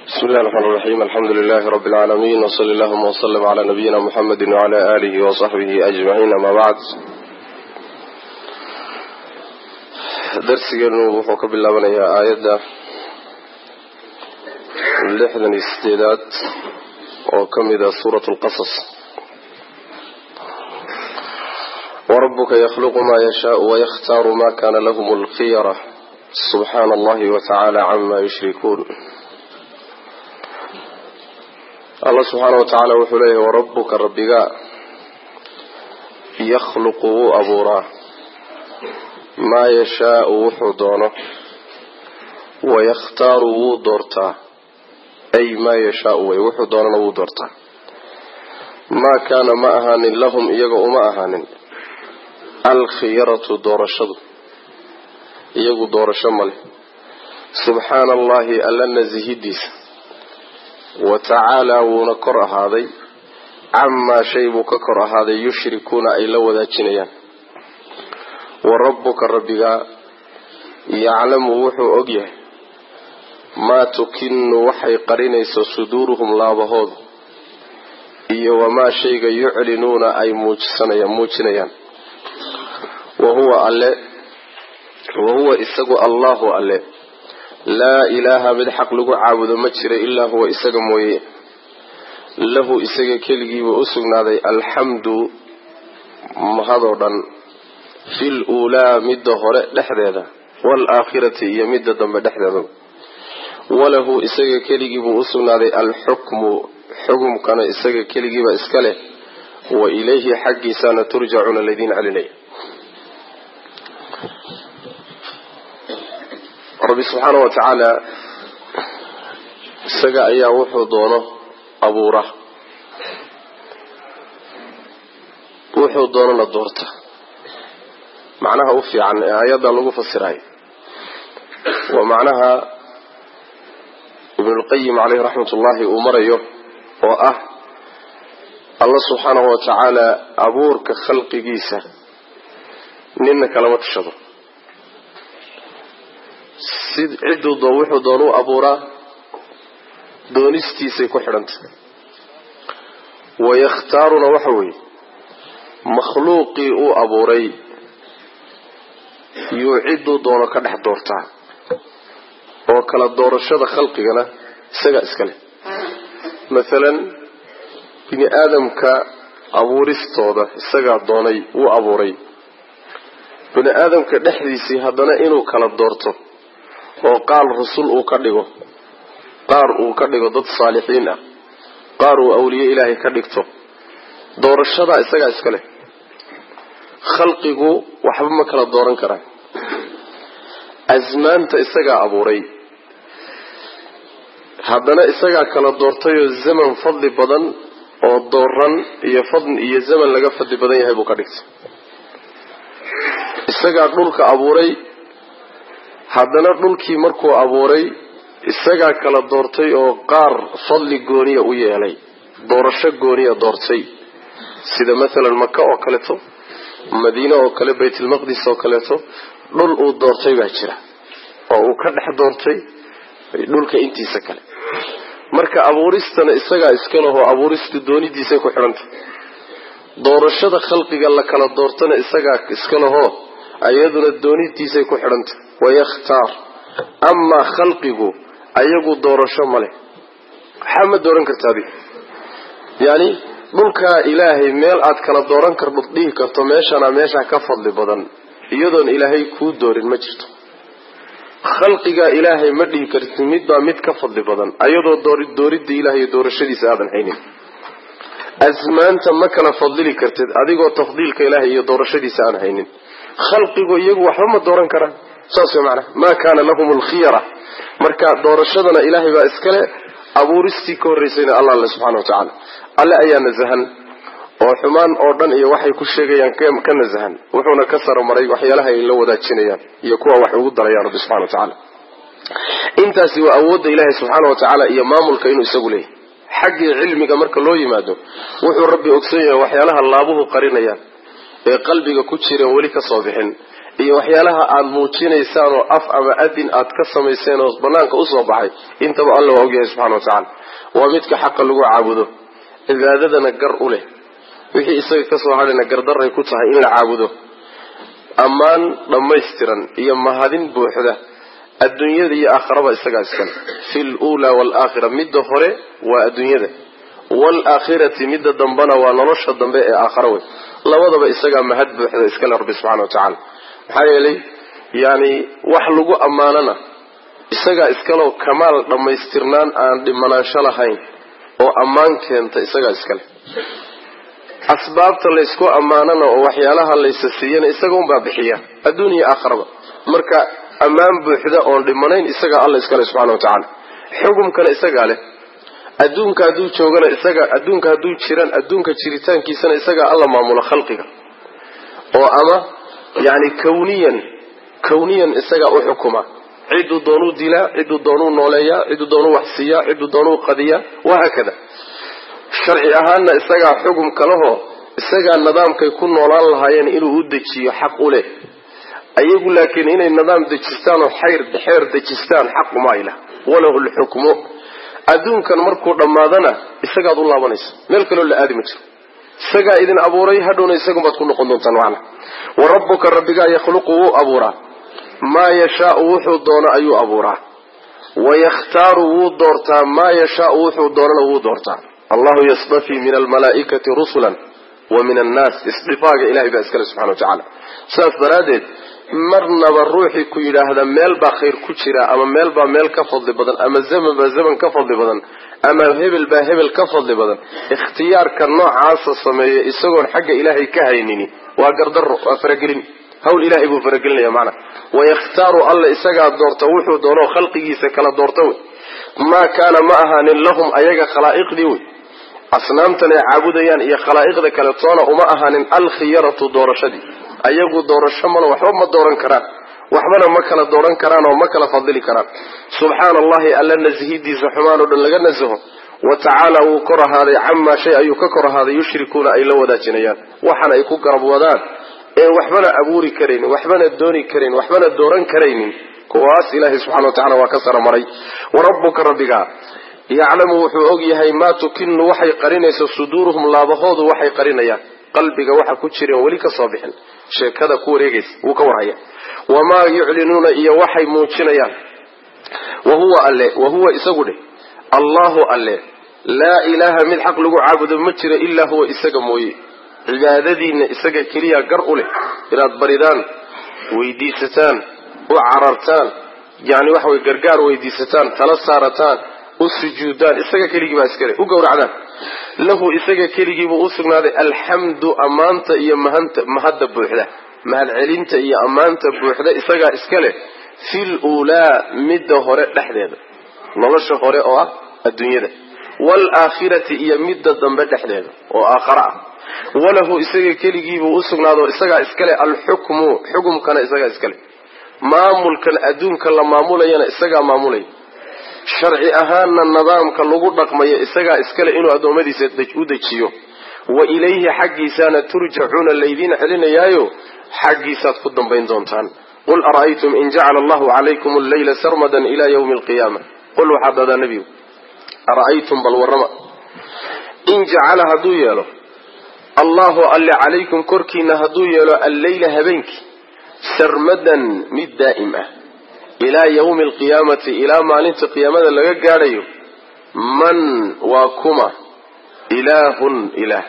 bismi illahi raxmaan raxiim alxamdu lilahi rabi alcaalamiin wsali allahuma wslm cla nabiyina muxamedi wcla alihi wasaxbihi ajmaciin ama bacd darsigeenu wuxuu ka bilaabanayaa aayadda lixdan iyo sideedaad oo ka mida suurat lqasas warabuka yakhluqu ma yashaau wayakhtaaru ma kana lahm lkhiyara subxaana allahi watacaala cama yushrikuun allah subxaana wa tacaala wuxuu leeyahay warabuka rabbiga yakhluqu wuu abuuraa maa yashaau wuxuu doono wayakhtaaru wuu doortaa ay maa yashaau way wuxuu doonana wuu doortaa maa kaana ma ahaanin lahum iyaga uma ahaanin alkhiyaratu doorashadu iyagu doorasho male subxaana allahi alla nasihidiisa wa tacaalaa wuuna kor ahaaday camaa shay buu ka kor ahaaday yushrikuuna ay la wadaajinayaan wa rabbuka rabbigaa yaclamu wuxuu og yahay maa tukinu waxay qarinayso suduuruhum laabahoodu iyo wamaa shayga yuclinuuna ay muujisanayaan muujinayaan wa huwa alle wa huwa isagu allahu alle laa ilaaha mid xaq lagu caabudo ma jira ilaa huwa isaga mooye lahu isaga keligiibuu u sugnaaday alxamdu mahadoo dhan fil uulaa midda hore dhexdeeda waalaakhirati iyo midda dambe dhexdeeda walahu isaga keligiibuu u sugnaaday alxukmu xukumkana isaga keligiiba iska leh wa ilayhi xaggiisaana turjacuuna laydiin celinaya rabbi subxaana wa tacaala isaga ayaa wuxuu doono abuura wuxuu doonona doorta macnaha u fiican ee aayadda lagu fasirayo waa macnaha ibnulqayim caleyhi raxmat ullahi uu marayo oo ah allah subxaanahu wa tacaala abuurka khalqigiisa nina kalama tashado si cidduu doo wuxuu doon u abuuraa doonistiisay ku xidhantay wayakhtaaruna waxa weeye makhluuqii uu abuuray yuu cidduu doono ka dhex doortaa oo kala doorashada khalqigana isagaa iska leh mathalan bini aadamka abuuristooda isagaa doonay wuu abuuray bini aadamka dhexdiisii haddana inuu kala doorto oo qaal rusul uu ka dhigo qaar uu ka dhigo dad saalixiin ah qaar uu awliye ilaahay ka dhigto doorashadaa isagaa iska leh khalqigu waxba ma kala dooran karaan asmaanta isagaa abuuray haddana isagaa kala doortayoo zaman fadli badan oo dooran iyo fadli iyo zaman laga fadli badan yahay buu ka dhigtay isagaa dhulka abuuray haddana dhulkii markuu abuuray isagaa kala doortay oo qaar fadli gooniya u yeelay doorasho gooniya doortay sida mathalan maka oo kaleeto madiine oo kale baytulmaqdis oo kaleeto dhul uu doortay baa jira oo uu ka dhex doortay dhulka intiisa kale marka abuuristana isagaa iska lehoo abuuristu doonidiisay ku xidhantay doorashada khalqiga la kala doortana isagaa iska lehoo ayaduna doonidiisay ku xidhantay wayakhtaar amaa khalqigu ayagu doorasho ma leh waxaa ma dooran karta adiga yacni dhulkaa ilaahay meel aad kala dooran kardhod dhihi karto meeshana meeshaa ka fadli badan iyadoon ilaahay kuu doorin ma jirto khalqigaa ilaahay ma dhihi karti midbaa mid ka fadli badan ayadoo dooridda ilahay iyo doorashadiisa aadan haynin asmaanta ma kala fadlili kartid adigoo tafdiilka ilaahay iyo doorashadiisa aan haynin khalqigu iyagu waxba ma dooran karaan saas way macnaha maa kaana lahum alkhiyara marka doorashadana ilaahay baa iskale abuuristii ka horreysayna allah alle subxana wa tacaala alle ayaa nasahan oo xumaan oo dhan iyo waxay ku sheegayaan ka nasahan wuxuuna ka saromaray waxyaalaha ay la wadaajinayaan iyo kuwa wax ugu darayaan rabbi subxana wa tacaala intaasi waa awoodda ilaahay subxaana wa tacaala iyo maamulka inuu isagu leeyahy xaggii cilmiga marka loo yimaado wuxuu rabbi ogsan yahay waxyaalaha laabuhu qarinayaan ee qalbiga ku jireen weli ka soo bixin iyo waxyaalaha aada muujinaysaan oo af ama adin aad ka samayseen oo banaanka usoo baxay intaba alla waa ogyahay subxana wa tacaala waa midka xaqa lagu caabudo cibaadadana gar u leh wixii isaga kasoo hadhayna gardaray ku tahay in la caabudo ammaan dhammaystiran iyo mahadin buuxda adduunyada iyo aakharaba isagaa iskale fi luulaa waalaakhira midda hore waa adduunyada waalaakhirati midda dambena waa nolosha dambe ee aakhara wey labadaba isagaa mahad buuxda iskale rabbi subxana wa tacaala maxaa yeelay yani wax lagu ammaanana isagaa iskaleo kamaal dhammaystirnaan aan dhimanaansho lahayn oo ammaan keenta isagaa iskale asbaabta laysku ammaanana oo waxyaalaha laysa siiyana isaga unbaa bixiya adduun iyo aakharaba marka ammaan buuxda oon dhimanayn isagaa alla iskale subxana wa tacaala xukumkana isagaa leh adduunka hadduu joogana isaga adduunka hadduu jiran adduunka jiritaankiisana isagaa alla maamulo khalqiga oo ama yani kawniyan kawniyan isagaa u xukuma cidduu doonuu dilaa cidduu doonuu nooleeyaa cidduu doonuu waxsiiyaa cidduu doonuu qadiyaa wahaakada sharci ahaanna isagaa xukum kalehoo isagaa nidaamkay ku noolaan lahaayeen inuu u dejiyo xaq u leh ayagu laakiin inay nidaam dejistaan oo xayr xeer dejistaan xaq uma aylah walahu lxukmu adduunkan markuu dhammaadana isagaad u laabanaysa meel kaloo la aadi ma jiro isagaa idin abuuray hadhowna isagunbaad ku noqon doontaan macna wa rabbuka rabbigaa yakhluqu wuu abuuraa maa yashaau wuxuu doono ayuu abuuraa wayakhtaaru wuu doortaa maa yashaau wuxuu doonana wuu doortaa allahu yastafii min almalaa'ikati rusulan wa min annaas isdifaaga ilahay baa iskale subxana wa tacaala sidaas daraaddeed marnaba ruuxii ku yidhaahda meel baa khayr ku jira ama meel baa meel ka fadli badan ama zaman baa zaman ka fadli badan ama hebel baa hebel ka fadli badan ikhtiyaarka noocaasa sameeya isagoon xagga ilaahay ka haynini waa gardaro waa faragelin hawl ilahay buu faragelinaya macna wayakhtaaru alla isagaa doorta wuxuu doonoo khalqigiisa kala doorta wey maa kaana ma ahaanin lahum ayaga khalaa'iqdii wey asnaamtan ay caabudayaan iyo khalaa'iqda kale toona uma ahaanin alkhiyaratu doorashadii ayagu doorasho male waxba ma dooran karaan waxbana ma kala dooran karaan oo ma kala fadili karaan subxaana allahi alla nashidiisa xumaan oo dhan laga nasaho wa tacaala wuu kor ahaaday camaa shay ayuu ka kor ahaaday yushrikuuna ay la wadaajinayaan waxan ay ku garab wadaan ee waxbana abuuri karaynin waxbana dooni karayn waxbana dooran karaynin kuwaas ilaahay subxana wa tacala waa ka saramaray wa rabbuka rabbigaa yaclamu wuxuu og yahay maa tukinu waxay qarinayso suduuruhum laabahoodu waxay qarinayaan qalbiga waxa ku jireen weli ka soo bixin sheekada ku wareegaysa wuu ka warhaya wamaa yuclinuuna iyo waxay muujinayaan wa huwa alle wa huwa isagu dheh allahu alle laa ilaaha mid xaq lagu caabudo ma jiro ilaa huwa isaga mooye cibaadadiinna isaga keliya gar u leh inaad baridaan weydiisataan u carartaan yani waxa way gargaar weydiisataan tala saarataan u sujuudaan isaga keligii baa iskale u gowracdaan lahu isaga keligiibuu u sugnaaday alxamdu ammaanta iyo mahanta mahadda buuxda mahadcelinta iyo ammaanta buuxda isagaa iska leh fil uulaa midda hore dhexdeeda nolosha hore oo ah adduunyada waalaakhirati iyo midda dambe dhexdeeda oo aakhara ah walahu isaga keligiibuu u sugnaado isagaa iskale alxukmu xukumkana isagaa iskale maamulkan adduunka la maamulayana isagaa maamulaya sharci ahaanna nidaamka lagu dhaqmayo isagaa iskale inuu addoommadiisa u dejiyo wa ilayhi xaggiisaana turjacuuna laydiin celinayaayo xaggiisaad ku dambayn doontaan qul ara'aytum in jacala allahu calaykum alleyla sarmadan ila ywmi alqiyaama qul waxaad dadaa nebigu ara'aytum bal warrama in jacala hadduu yeelo allahu alle calaykum korkiina hadduu yeelo alleyla habeenkii sarmadan mid daa'im ah ilaa yawmi alqiyaamati ilaa maalinta qiyaamada laga gaadhayo man waa kuma ilaahun ilaah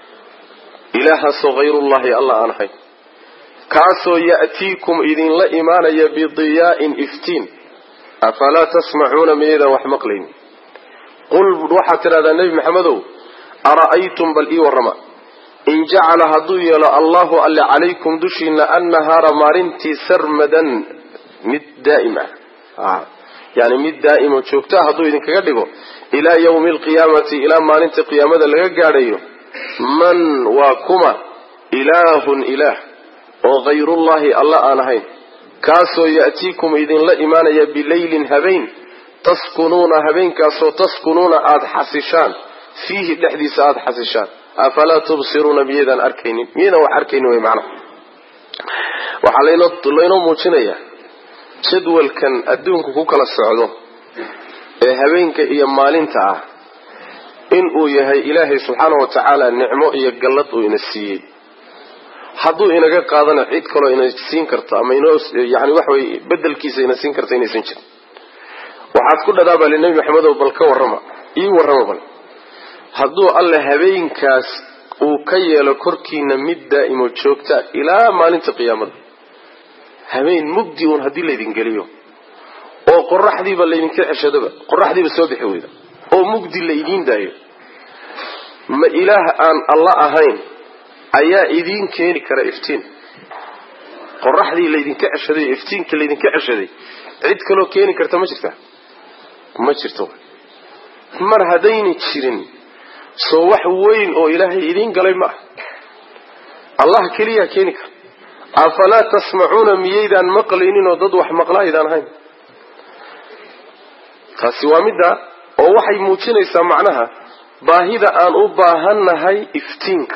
ilaahaasoo hayrullahi alla aan ahayn kaasoo ya'tiikum idinla imaanaya bidiyaa'in iftiin afalaa tasmacuuna miyaydaan wax maqlayni qul waxaad tidhahdaa nebi maxamedow ara'aytum bal ii warrama in jacala hadduu yeelo allahu alle calaykum dushiina annahaara maalintii sarmadan mid daa'im ah yani mid daa'imo joogtaa hadduu idinkaga dhigo ilaa yawmi alqiyaamati ilaa maalinta qiyaamada laga gaadhayo man waa kuma ilaahun ilaah oo hayrullahi alla aan ahayn kaasoo ya'tiikum idinla imaanaya bileylin habeen taskunuuna habeenkaasoo taskunuuna aada xasishaan fiihi dhexdiisa aada xasishaan afalaa tubsiruuna miyaydaan arkaynin miyaydaan wax arkaynin wey macnaha waxaa laynoo muujinayaa jadwalkan adduunku ku kala socdo ee habeenka iyo maalinta ah in uu yahay ilaahay subxaana wa tacaala nicmo iyo gallad uu ina siiyey hadduu inaga qaadana cid kaloo ina siin karto ama inoo yani waxa weye bedelkiisa ina siin karta inaysan jirin waxaad ku dhadaabali nebi maxamedow bal ka warrama ii warrama bal hadduu alle habeenkaas uu ka yeelo korkiina mid daa'imo joogta ilaa maalinta qiyaamada habeen mugdi uun haddii laydin geliyo oo qoraxdiiba laydinka ceshadaba qoraxdiiba soo bixi weyda oo mugdi laydiin daayo ma ilaah aan alla ahayn ayaa idiin keeni kara iftiin qoraxdii laydinka ceshaday o iftiinka laydinka ceshaday cid kaloo keeni karta ma jirta ma jirto mar haddayna jirin soo wax weyn oo ilaahay idiin galay ma ah allah keliyaa keeni kara afalaa tasmacuuna miyaydaan maqlaynin oo dad wax maqlaaydaan ahayn taasi waa midda oo waxay muujinaysaa macnaha baahida aan u baahannahay iftiinka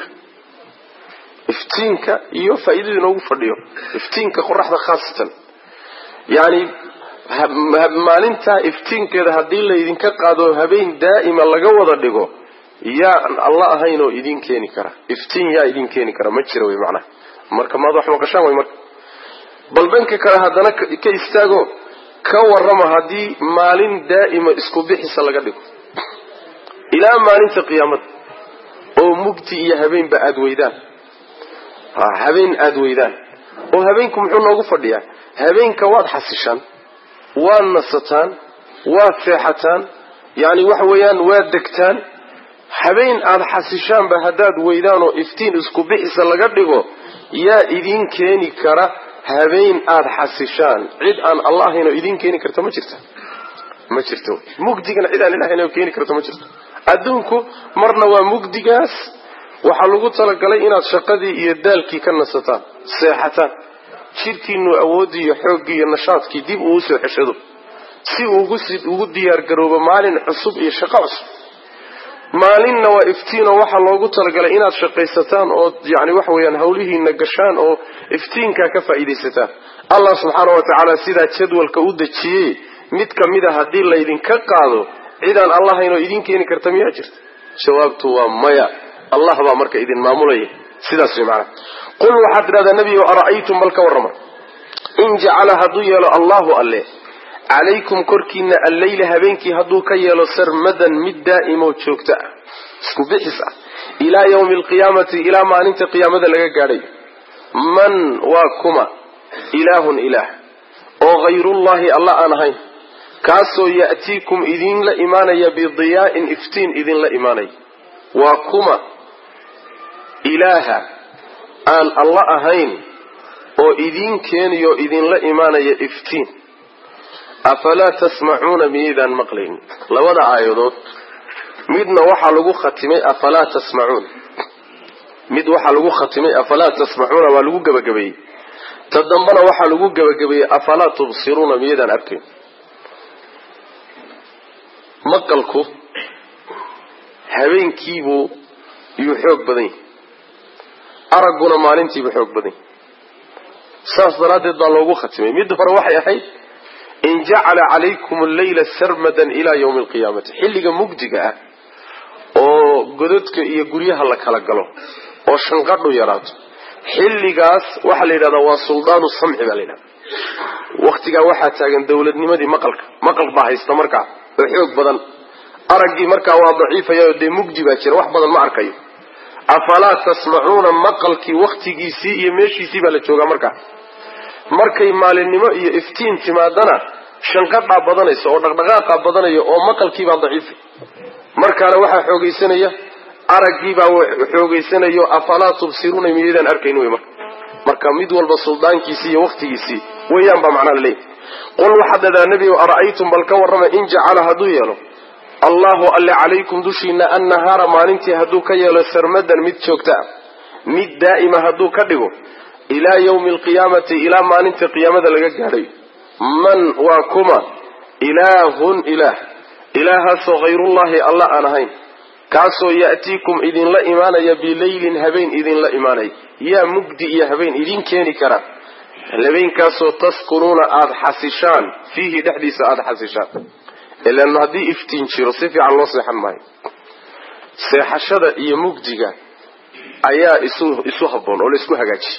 iftiinka iyo faa'iidada inoogu fadhiyo iftiinka qoraxda khaasatan yacni maalintaa iftiinkeeda haddii laydinka qaado habeen daa'ima laga wada dhigo yaan alla ahayn oo idiin keeni kara iftiin yaa idiin keeni kara ma jira wey macnaha marka maad wax maqashaan way marka bal dhanka kale haddana ka istaago ka warrama haddii maalin daa'ima isku bixisa laga dhigo ilaa maalinta qiyaamada oo mugdi iyo habeenba aada weydaan habeen aada weydaan oo habeenku muxuu noogu fadhiyaa habeenka waad xasishaan waad nasataan waad seexataan yacni waxa weeyaan waad degtaan habeen aada xasishaanba haddaad weydaan oo iftiin isku bixisa laga dhigo yaa idiin keeni kara habeen aada xasishaan cid aan alla ahayn oo idiin keeni karta ma jirta ma jirto mugdigana cid aan ilahayn oo keeni karta ma jirto adduunku marna waa mugdigaas waxaa lagu talagalay inaad shaqadii iyo daalkii ka nasataan seexataan jidhkiinu awooddii iyo xooggii iyo nashaadkii dib uu usoo xeshado si uugu ugu diyaargaroobo maalin cusub iyo shaqo cusub maalinna waa iftiinoo waxaa loogu talagalay inaad shaqaysataan oo yani waxa weeyaan hawlihiina gashaan oo iftiinkaa ka faa'iidaysataan allah subxaana wa tacaala sidaa jadwalka u dejiyey mid ka mid a haddii laydinka qaado cidaan allahayn oo idiin keeni karta miyaa jirta jawaabtu waa maya allah baa marka idin maamulaya sidaas way macana qul waxaad tidhahdaa nebigo ara'aytum bal ka warrama in jacala hadduu yeelo allahu alle calaykum korkiina alleyla habeenkii hadduu ka yeelo sarmadan mid daa'imo joogto ah isku bixis ah ilaa yawmi alqiyaamati ilaa maalinta qiyaamada laga gaadhay man waa kuma ilaahun ilaah oo hayrullahi alla aan ahayn kaasoo ya'tiikum idinla imaanaya bidiyaa'in iftiin idinla imaanaya waa kuma ilaaha aan alla ahayn oo idiin keenayo idinla imaanaya iftiin afalaa tasmacuuna miyaydaan maqlaynin labada aayadood midna waxaa lagu khatimay afalaa tasmacuun mid waxaa lagu khatimay afalaa tasmacuuna waa lagu gebagabeeyey ta dambana waxaa lagu gebagabeeyey afalaa tubsiruuna miyaydaan arkayn maqalku habeenkiibuu yuu xoog badan yahay aragguna maalintiibuu xoog badan yahay saas daraaddeed baa loogu khatimay midda hore waxay ahayd in jacala calaykum alleyla sarmadan ilaa yawmi alqiyaamati xilliga mugdiga ah oo godadka iyo guryaha la kala galo oo shanqadhu yaraato xilligaas waxaa la yidhahdaa waa suldaanu samci baa la yidhahda waktigaa waxaa taagan dowladnimadii maqalka maqal baa haysta markaa oo xoog badan araggii markaa waa daciifaya dee mugdi baa jira wax badan ma arkayo afalaa tasmacuuna maqalkii waktigiisii iyo meeshiisii baa la joogaa markaa markay maalinimo iyo iftiin timaadana shanqadhaa badanaysa oo dhaqdhaqaaqaa badanaya oo maqalkiibaa daciifay markaana waxaa xoogaysanaya araggiibaa xoogaysanayo afalaa tubsiruuna miyaydaan arkayn wey marka marka mid walba suldaankiisii iyo waktigiisii weeyaan baa macnaa laleeyahy qul waxaad dhadaa nebigo ara'aytum bal ka warrama in jacala hadduu yeelo allahu alle calaykum dushiina annahaara maalintii hadduu ka yeelo sarmadan mid joogta ah mid daa'ima hadduu ka dhigo ilaa yawmi alqiyaamati ilaa maalinta qiyaamada laga gaadhayo man waa kuma ilaahun ilaah ilaahaasoo hayrullahi alla aan ahayn kaasoo ya'tiikum idinla imaanaya bileylin habeen idinla imaanaya yaa mugdi iyo habeen idin keeni kara habeenkaasoo taskunuuna aada xasishaan fiihi dhexdiisa aada xasishaan ilan haddii iftiin jiro si fiican loo seexan maayo seexashada iyo mugdiga ayaa isu isu habboon oo la isku hagaajiy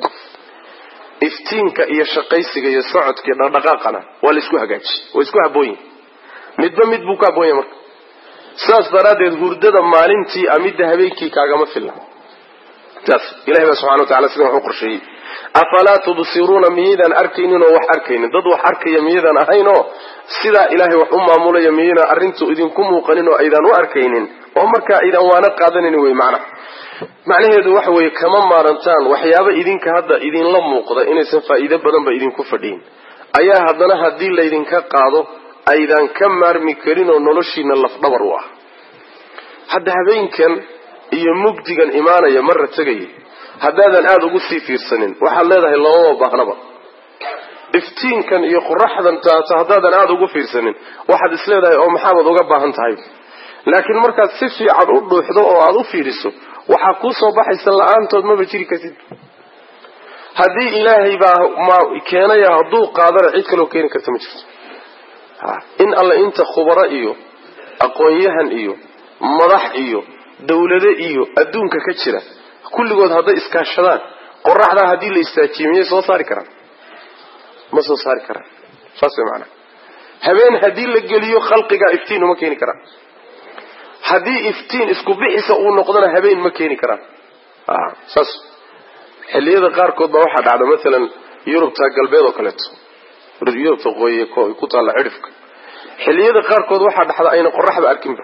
iftiinka iyo shaqaysiga iyo socodka iyo dhaqdhaqaaqana waa la isku hagaajiy waa isku habboon yihi midba mid buu ka habboon yahay marka sidaas daraaddeed hurdada maalintii a midda habeenkii kaagama filna saas ilahay baa subxana wa tacala sidan wax u qorsheeyey afalaa tubsiruuna miyaydaan arkaynin oo wax arkaynin dad wax arkaya miyaydaan ahayn oo sidaa ilaahay wax u maamulaya miyaydaan arrintu idinku muuqanin oo aydaan u arkaynin oo markaa aydan waana qaadanin wey macnaha macnaheedu waxa weeye kama maarantaan waxyaaba idinka hadda idinla muuqda inaysan faa'iido badanba idinku fadhiyin ayaa haddana haddii laydinka qaado aydan ka maarmi karin oo noloshiina lafdhabar u ah hadda habeenkan iyo mugdigan imaanaya marra tegaya haddaadan aada ugu sii fiirsanin waxaad leedahay lamama baahnaba iftiinkan iyo qoraxdan taata haddaadan aada ugu fiirsanin waxaad is leedahay oo maxaabaad uga baahan tahay laakiin markaad si fiican u dhuuxdo oo aada u fiiriso waxaa kuu soo baxaysa la-aantood maba jiri kartid haddii ilaahay baa ma keenaya hadduu qaadana cid kaloo keeni karta ma jirto in alle inta khubaro iyo aqoon-yahan iyo madax iyo dawlado iyo adduunka ka jira kulligood hadday iskaashadaan qoraxdaa haddii la istaajiye miyay soo saari karaan ma soo saari karaan saas way maanaa habeen haddii la geliyo khalqigaa iftiin uma keeni karaan haddii iftiin isku bixisa uu noqdona habeen ma keeni karaan saas xilliyada qaarkood baa waxaa dhacda maalan yurubta galbeed oo kaleeto yurubta qoye ku taalla cidhifka xilliyada qaarkood waxaa dhacda ayna qoraxba arkinba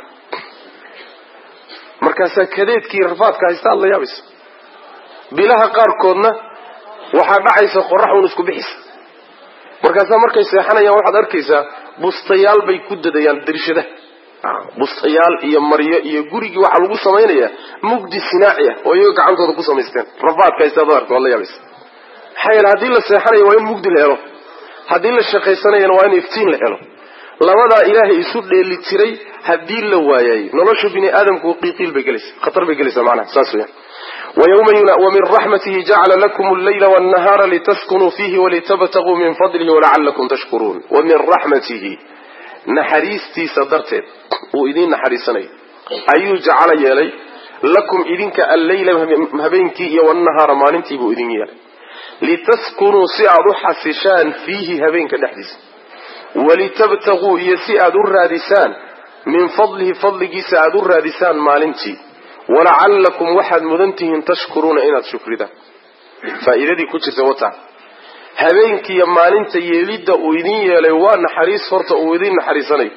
markaasaa kadeedkii rafaadka haysta aad la yaabaysa bilaha qaarkoodna waxaa dhacaysa qorax uun isku bixisa markaasaa markay seexanayaan waxaad arkaysaa bustayaal bay ku dadayaan darishadaha bustayaal iyo maryo iyo gurigii waxaa lagu samaynayaa mugdi sinaaci ah oo iyaga gacantooda ku samaysteen rafaadka haysta ad arka waad la yaabaysa maxaa yeele haddii la seexanayo waa in mugdi la helo haddii la shaqaysanayana waa in iftiin la helo labadaa ilaahay isu dheeli tiray haddii la waayay nolosha bini aadamku qiiqiil bay gelaysa khatar bay gelaysaa macnaha saas weyaan wamin raxmatihi jacala lakum allayla wاnnahaara litaskunuu fiihi walitabtaguu min fadlihi walacalakum tashkuruun wa min raxmatihi naxariistiisa darteed uu idiin naxariisanayo ayuu jacala yeelay lakum idinka alleyla habeenkii iyo wnahaara maalintii buu idin yeelay litaskunuu si aad u xasishaan fiihi habeenka dhexdiisa walitabtaguu iyo si aad u raadisaan min fadlihi fadligiisa aad u raadisaan maalintii walacallakum waxaad mudan tihiin tashkuruuna inaad shukridaan faa'iidadii ku jirta wata habeenkiiyo maalinta yeelidda uu idin yeelay waa naxariis horta uu idin naxariisanayo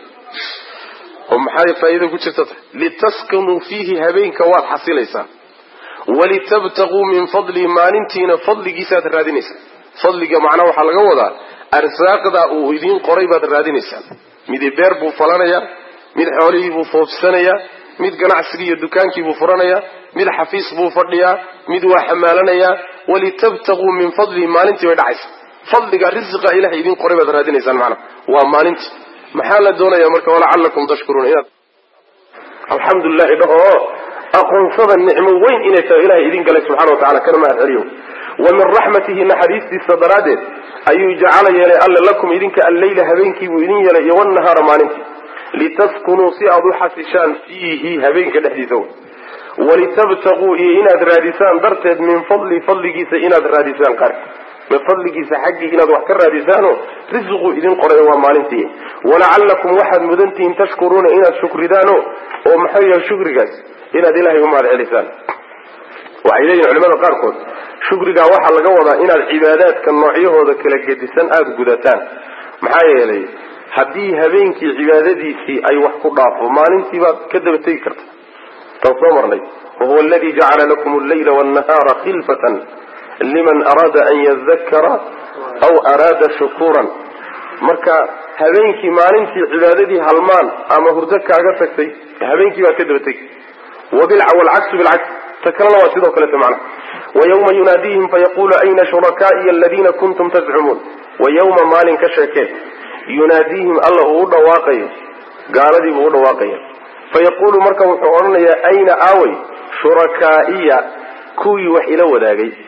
oo maxay faa'iida ku jirta tahay litaskunuu fiihi habeenka waad xasilaysaa walitabtaguu min fadlihi maalintiina fadligiisaaad raadinaysaa fadliga macnaa waxaa laga wadaa arsaaqda uu idiin qoray baad raadinaysaan midi beer buu falanayaa mid xoolihii buu foofsanayaa mid ganacsigii iyo dukaankii buu furanayaa mid xafiis buu fadhiyaa mid waa xamaalanayaa walitabtaguu min fadlihi maalintii bay dhacaysa fadliga risiqa ilahay idiin qoray baad raadinaysaan macnaa waa maalintii maxaa la doonaya marka walacalakum tashkuruun inaad alxamdulilahi dhaho oo aqoonsada nicmo weyn inay tahay ilahay idin galay subxana wa tacala kana mahad celiyo wa min raxmatihi naxariistiisa daraaddeed ayuu jacala yeelay alle lakum idinka alleyla habeenkii buu idin yeelay iyo wnahaara maalintii litaskunuu si aad u xasishaan fiihi habeenka dhexdiisa walitabtaguu iyo inaad raadisaan darteed min fadli fadligiisa inaad raadisaan qaar min fadligiisa xaggii inaad wax ka raadisaano risiquu idin qoray waa maalintii walacallakum waxaad mudantihiin tashkuruuna inaad shukridaano oo maxay yahay shukrigaas inaad ilaahay u mahad celisaan waxay leeyihin culimada qaarkood shukrigaa waxaa laga wadaa inaad cibaadaadka noocyahooda kala gedisan aada gudataan maxaa yeelay haddii habeenkii cibaadadiisii ay wax ku dhaafo maalintii baad ka daba tegi karta taan soo marnay wahuwa aladii jacala lakum allayla wاnnahaara khilfatan liman araada an yadakara aw araada shukuuran marka habeenkii maalintii cibaadadii halmaan ama hurdo kaaga tagtay habeenkii baad ka daba tegi wlcaksu bilcaks ta kalena waa sidoo kaleta macna wayawma yunaadiihim fayaqulu ayna shurakaa'iya aladiina kuntum tazcumuun wayawma maalin ka sheekeen yunaadiihim alla uu u dhawaaqayo gaaladii buu u dhawaaqaya fayaqulu marka wuxuu odhanayaa ayna aaway shurakaa'iya kuwii wax ila wadaagay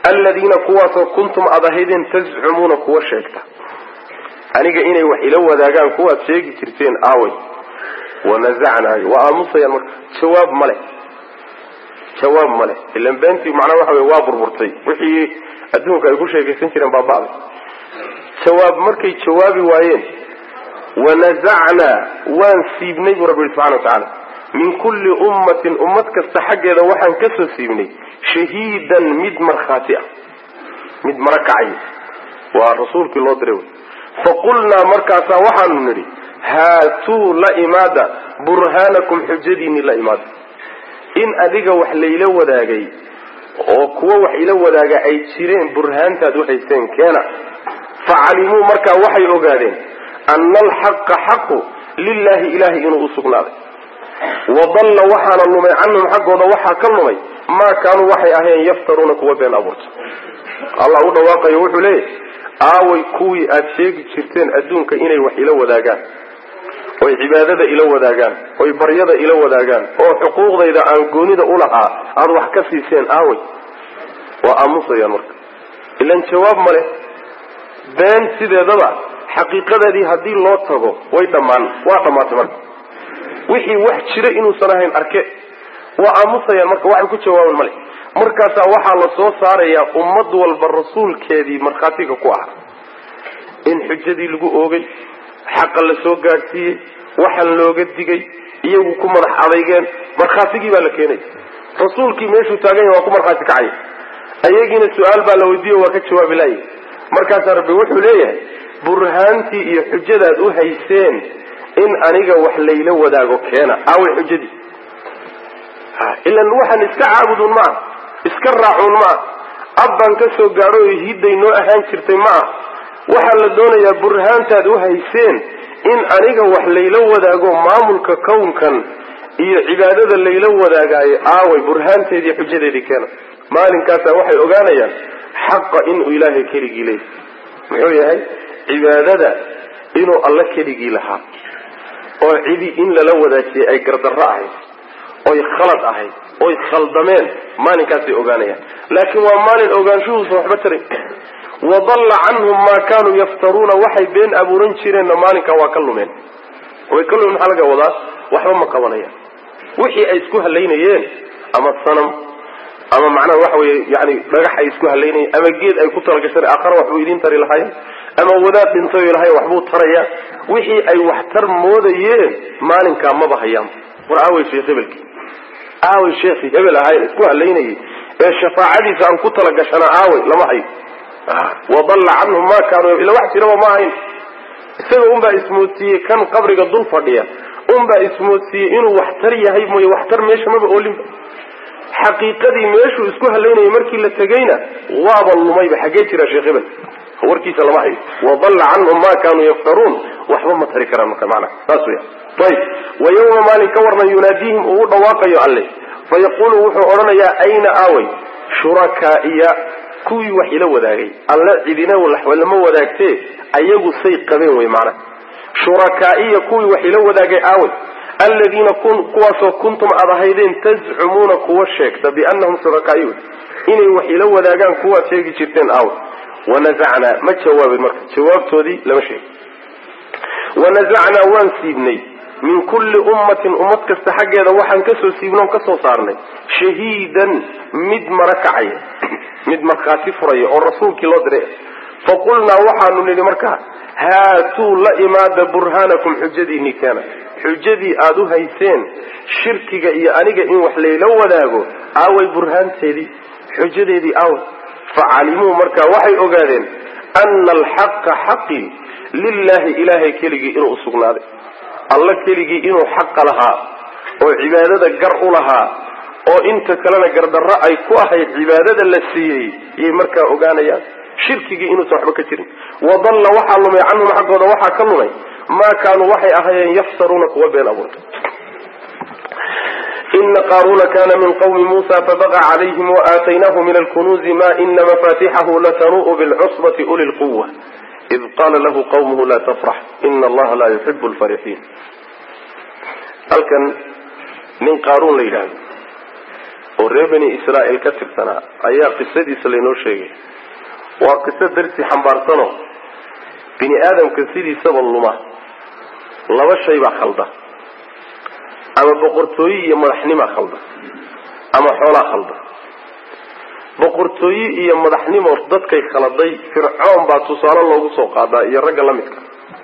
aladiina kuwaasoo kuntum aad ahaydeen tazcumuuna kuwa sheegta aniga inay wax ila wadaagaan kuwaad sheegi jirteen aaway wanazacnaa waa aamusayaan marka jawaab male jawaab male ilan beentii macnaa waxa wey waa burburtay wixii adduunka ay ku sheekaysan jireen baaba'day jawaab markay jawaabi waayeen wanazacnaa waan siibnay buu rabbi yihi subxana wa tacaala min kulli ummatin ummad kasta xaggeeda waxaan ka soo siibnay shahiidan mid markhaati ah mid mara kacay waa rasuulkii loo diray wey faqulnaa markaasaa waxaanu nidhi haatuu la imaada burhaanakum xujadiinii la imaada in adiga wax layla wadaagay oo kuwo wax ila wadaaga ay jireen burhaantaad uhaysteen keena facalimuu markaa waxay ogaadeen ana alxaqa xaqu lilaahi ilahay inuu usugnaaday wadalla waxaana lumay canhum xaggooda waxaa ka lumay maa kaanuu waxay ahayeen yaftaruuna kuwa been abuurta allah u dhawaaqayo wuxuu leeyahy aaway kuwii aada sheegi jirteen adduunka inay wax ila wadaagaan oy cibaadada ila wadaagaan oy baryada ila wadaagaan oo xuquuqdayda aan goonida ulahaa aada wax ka siiseen aaway waa aamusayaan marka ilan jawaab ma leh been sideedaba xaqiiqadeedii haddii loo tago way dhammaan waa dhammaatay marka wixii wax jira inuusan ahayn arke waa aamusayaan marka waxay ku jawaaban male markaasaa waxaa la soo saarayaa ummad walba rasuulkeedii markhaatiga ku ah in xujadii lagu oogay xaqa la soo gaadhsiiyey waxaan looga digay iyagu ku madax adeygeen markhaatigii baa la keenaya rasuulkii meeshuu taagan yahay waa ku markhaati kacaya ayagiina su-aal baa la weydiiyo waa ka jawaabi laaya markaasaa rabbi wuxuu leeyahay burhaantii iyo xujadaad u hayseen in aniga wax layla wadaago keena aaway xujadii ilan waxaan iska caabudun ma ah iska raacuun ma ah abbaan ka soo gaadho o hidday noo ahaan jirtay ma ah waxaa la doonayaa burhaantaad u hayseen in aniga wax layla wadaago maamulka kownkan iyo cibaadada layla wadaagaayo aaway burhaanteedii xujadeedii keena maalinkaasa waxay ogaanayaan xaqa inuu ilaahay keligii leeyahy muxuu yahay cibaadada inuu alla keligii lahaa oo cidi in lala wadaajiyay ay gardarro ahayd oy khalad ahayd oy khaldameen maalinkaasay ogaanayaan laakiin waa maalin ogaanshuhuusa waxba tarin wadalla canhum maa kaanuu yaftaruuna waxay been abuuran jireenna maalinkaa waa ka lumeen way ka lumeen maxaa laga wadaa waxba ma qabanayaan wixii ay isku halaynayeen ama sanam ama macnaha waxa weye yani dhagax ay isku halaynayeen ama geed ay ku talagashan aakhara waxbuu idiin tari lahaayeen ama wadaad dhintay lahay waxbuu taraya wixii ay waxtar moodayeen maalinkaa maba hayaan war aawey sheekh hebelki aawey sheekhi hebel ahayn isku halaynayay ee shafaacadiisa aan ku talagashana aawey lama hayo wadalla canhum ma kaanuu ila wax jiraba ma ahayn isaga unbaa ismoodsiiyey kan qabriga dul fadhiya unbaa ismoodsiiyey inuu waxtar yahay mooye waxtar meesha maba oolinba xaqiiqadii meeshuu isku halaynayay markii la tegayna waaba lumayba xaggee jira sheekh hebel warkiisa lama hayo wadalla canhum ma kaanuu yaftaruun waxba ma tari karaan marka macnaha saas weya ayib wa yawma maalin ka warna yunaadiihim uu u dhawaaqayo alle fayaqulu wuxuu odhanayaa ayna aaway shurakaaiya kuwii wax ila wadaagay alle cidina lama wadaagtee ayagu say qabeen wey macnaha shurakaaiya kuwii wax ila wadaagay aaway aladiina kuwaasoo kuntum aad ahaydeen tazcumuuna kuwa sheegta bianahum shurakaaiy inay wax ila wadaagaan kuwaad sheegi jirteen aaway wanazacnaa ma jawaabin marka jawaabtoodii lama sheegi wanazacnaa waan siibnay min kulli ummatin ummad kasta xaggeeda waxaan kasoo siibnoon kasoo saarnay shahiidan mid mara kacaya mid markhaati furaya oo rasuulkii loo diray faqulnaa waxaanu nidhi markaa haatuu la imaada burhaanakum xujadiinii keena xujadii aada u hayseen shirkiga iyo aniga in wax layla wadaago aaway burhaanteedii xujadeedii aaway facalimuu markaa waxay ogaadeen ana alxaqa xaqii lilaahi ilaahay keligii inuu usugnaaday alla keligii inuu xaqa lahaa oo cibaadada gar u lahaa oo inta kalena gardarro ay ku ahayd cibaadada la siiyey yay markaa ogaanayaan shirkigii inuusan waxba ka jirin wadalla waxaa lumay canhum xaggooda waxaa ka lumay maa kaanuu waxay ahaayeen yaftaruuna kuwa been abuurta ina qaaruna kana min qawmi muusa fabaqa calayhim waaataynaahu min alkunuuzi ma ina mafatixahu latanu'u bilcusbati uli lquwa id qaala lahu qawmuhu la tafrax ina allaha laa yuxibu lfarixiin halkan nin qaaruun la yidhaahdo oo reer bani israa'iil ka tirsanaa ayaa qisadiisa laynoo sheegay waa qiso darsi xambaarsano bini aadamka sidiisaba luma laba shay baa khalda ama boqortooye iyo madaxnimaa khalda ama xoolaa khalda boqortooye iyo madaxnimo dadkay khaladay fircoon baa tusaale loogu soo qaadaa iyo ragga la midka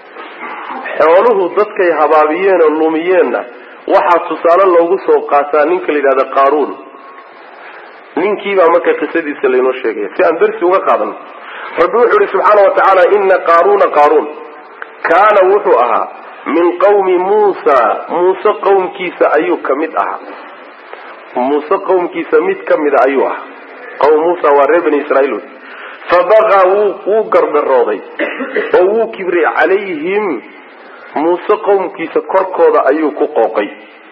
xooluhu dadkay habaabiyeen oo lumiyeenna waxaa tusaale loogu soo qaataa ninka la yidhahda qaaruun ninkiibaa marka qisadiisa laynoo sheegaya si aan darsi uga qaadano rabbi wuxuu ihi subxaana wa tacaala ina qaaruuna qaaruun kaana wuxuu ahaa min qawmi muusa muuse qowmkiisa ayuu ka mid ahaa muuse qowmkiisa mid ka mida ayuu ahaa qowm muusa waa reer bani israiil wey fabagaa wuu wuu gardarooday oo wuu kibray calayhim muuse qowmkiisa korkooda ayuu ku qooqay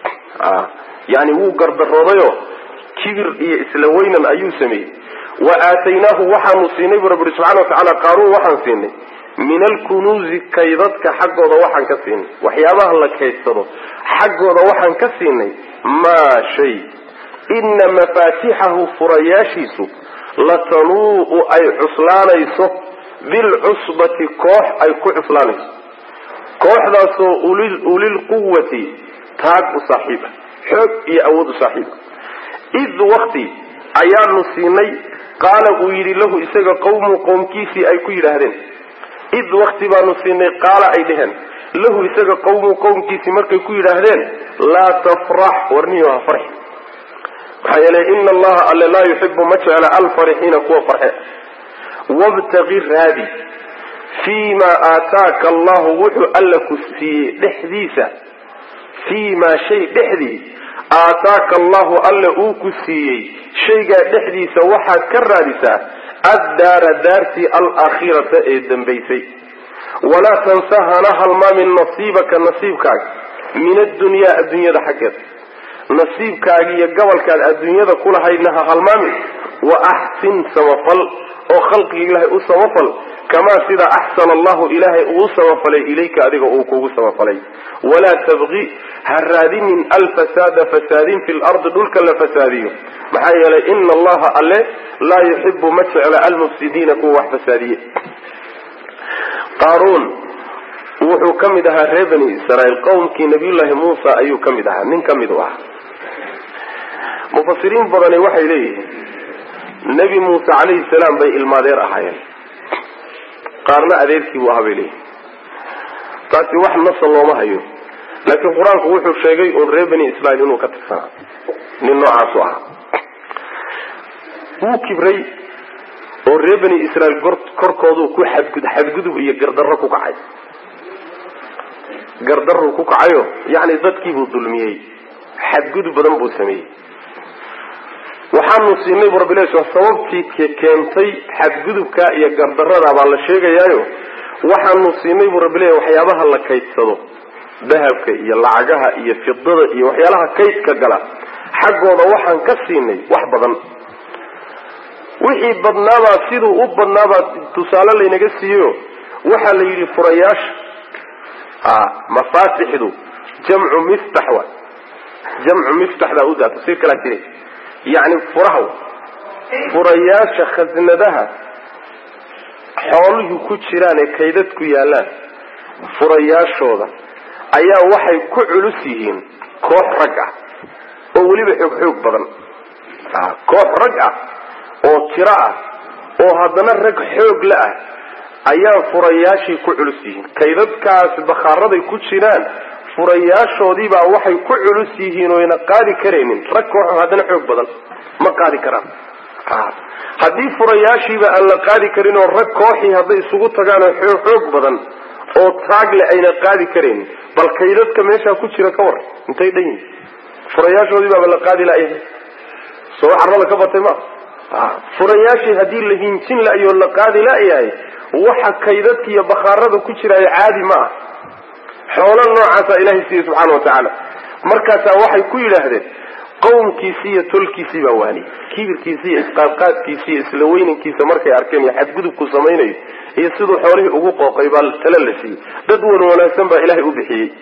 yani wuu gardaroodayoo kibir iyo isla weynan ayuu sameeyey wa aataynaahu waxaanu siinay bu rabbi subxana watacaala qaaruun waxaan siinay min alkunuuzi kaydadka xaggooda waxaan ka siinay waxyaabaha la kaydsado xaggooda waxaan ka siinay maa shay ina mafaatixahu furayaashiisu latanuu ay cuslaanayso bilcusbati koox ay ku cuslaanayso kooxdaasoo ulilquwati taag u saaxiiba xoog iyo awood u saaxiiba id wakti ayaanu siinay qaala uu yidhi lahu isaga qawmu qowmkiisii ay ku yidhaahdeen id wakti baanu siinay qaala ay dheheen lahu isaga qawmu qowmkiisii markay ku yidhaahdeen laa tafrax warniyo ha farxi maxaa yeelay ina allaha alle laa yuxibu ma jecla alfarixiina kuwa farxe wabtaqi raadi fii ma aataaka allahu wuxuu alla ku siiyey dhexdiisa fii maa shay dhexdii aataaka allahu alla uu ku siiyey shaygaa dhexdiisa waxaad ka raadisaa addaara daartii alaakhirata ee dambaysay walaa tansa hana halmaamin nasiibaka nasiibkaaga min addunyaa adduunyada xaggeeda nasiibkaaga iyo gobolkaad adduunyada kulahaydna ha halmaamin wa axsin samafal oo khalqiga ilaahay u samafal kamaa sida axsana allahu ilaahay uu samafalay ilayka adiga uu kugu samafalay walaa tabqi ha raadinin alfasaada fasaadin fi lardi dhulka la fasaadiyo maxaa yeelay ina allaha alle laa yuxibu ma jecla almufsidiina kuwa wax fasaadiye qaaruun wuxuu ka mid ahaa reer bani israiil qowmkii nabiyullaahi muusa ayuu ka mid ahaa nin ka mid u ahaa mufasiriin badani waxay leeyihiin nebi muuse calayhi salaam bay ilmaadeer ahaayeen qaarna adeerkii buu ahaa bay leeyihin taasi wax nasa looma hayo laakiin qur-aanku wuxuu sheegay uun reer bani israiil inuu ka tirsanaa nin noocaasu ahaa wuu kibray oo reer bani israiil korkooduu ku xadgud xadgudub iyo gardarro ku kacay gardaruu ku kacayo yacni dadkiibuu dulmiyey xadgudub badan buu sameeyey waxaanu siinay bu rabbi ilahi sababtii keentay xadgudubka iyo gardarada baa la sheegayaayo waxaanu siinay buu rabbi leeyahy waxyaabaha la kaydsado dahabka iyo lacagaha iyo fidada iyo waxyaalaha kaydka gala xaggooda waxaan ka siinay wax badan wixii badnaabaa siduu u badnaabaa tusaale laynaga siiyeyo waxaa la yidhi furayaasha mafaatixdu jamcu miftax wa jamcu miftaxdaa udaa tafsiir kalaa jiray yacni furaha furayaasha khasnadaha xooluhu ku jiraan ee kaydadku yaallaan furayaashooda ayaa waxay ku culus yihiin koox rag ah oo weliba xoog xoog badan koox rag ah oo tiro ah oo haddana rag xoog la ah ayaa furayaashii ku culus yihiin kaydadkaas bakhaaraday ku jiraan furayaashoodiibaa waxay ku culus yihiin oyna qaadi karaynin rag kooxo haddana xoog badan ma qaadi karaan haddii furayaashiiba aan la qaadi karin oo rag kooxii hadday isugu tagaan oo xoog badan oo taagle ayna qaadi karaynin bal kaydadka meeshaa ku jira ka war intay dhan yihin furayaashoodii baaba la qaadi layahay soo carrada ka batay ma furayaashii haddii la hinjin la-yo la qaadi la-yahay waxa kaydadka iyo bakhaarada ku jiraayo caadi ma ah xoolo noocaasaa ilaahay siiye subxaana wa tacaala markaasaa waxay ku yidhaahdeen qowmkiisii iyo tolkiisii baa waaniyey kibirkiisi iyo isqaadqaadkiisi iyo isla weynankiisa markay arkeen iyo xadgudubku samaynayo iyo siduu xoolihii ugu qooqay baa tala la siiyey dad wan wanaagsan baa ilaahay u bixiyey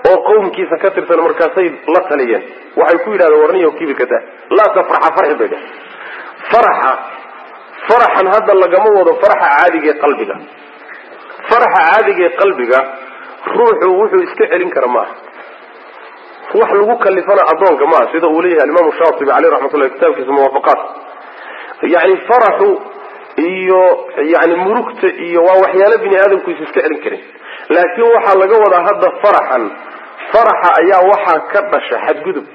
oo qowmkiisa ka tirsan markaasay la taliyeen waxay ku yidhahdeen warniyo kibirka daa laa tafraxa farxi bay dheh faraxa faraxan hadda lagama wado faraxa caadiga ee qalbiga faraxa caadiga ee qalbiga ruuxu wuxuu iska celin kara maaha wax lagu kalifana addoonka maaha sida uu leeyahay alimaamu shaatibi caleyh raxmatullah kitaabkiisa muwaafaqaat yani faraxu iyo yani murugta iyo waa waxyaalo bini aadamkuisa iska celin karin laakiin waxaa laga wadaa hadda faraxan faraxa ayaa waxaa ka dhasha xadgudub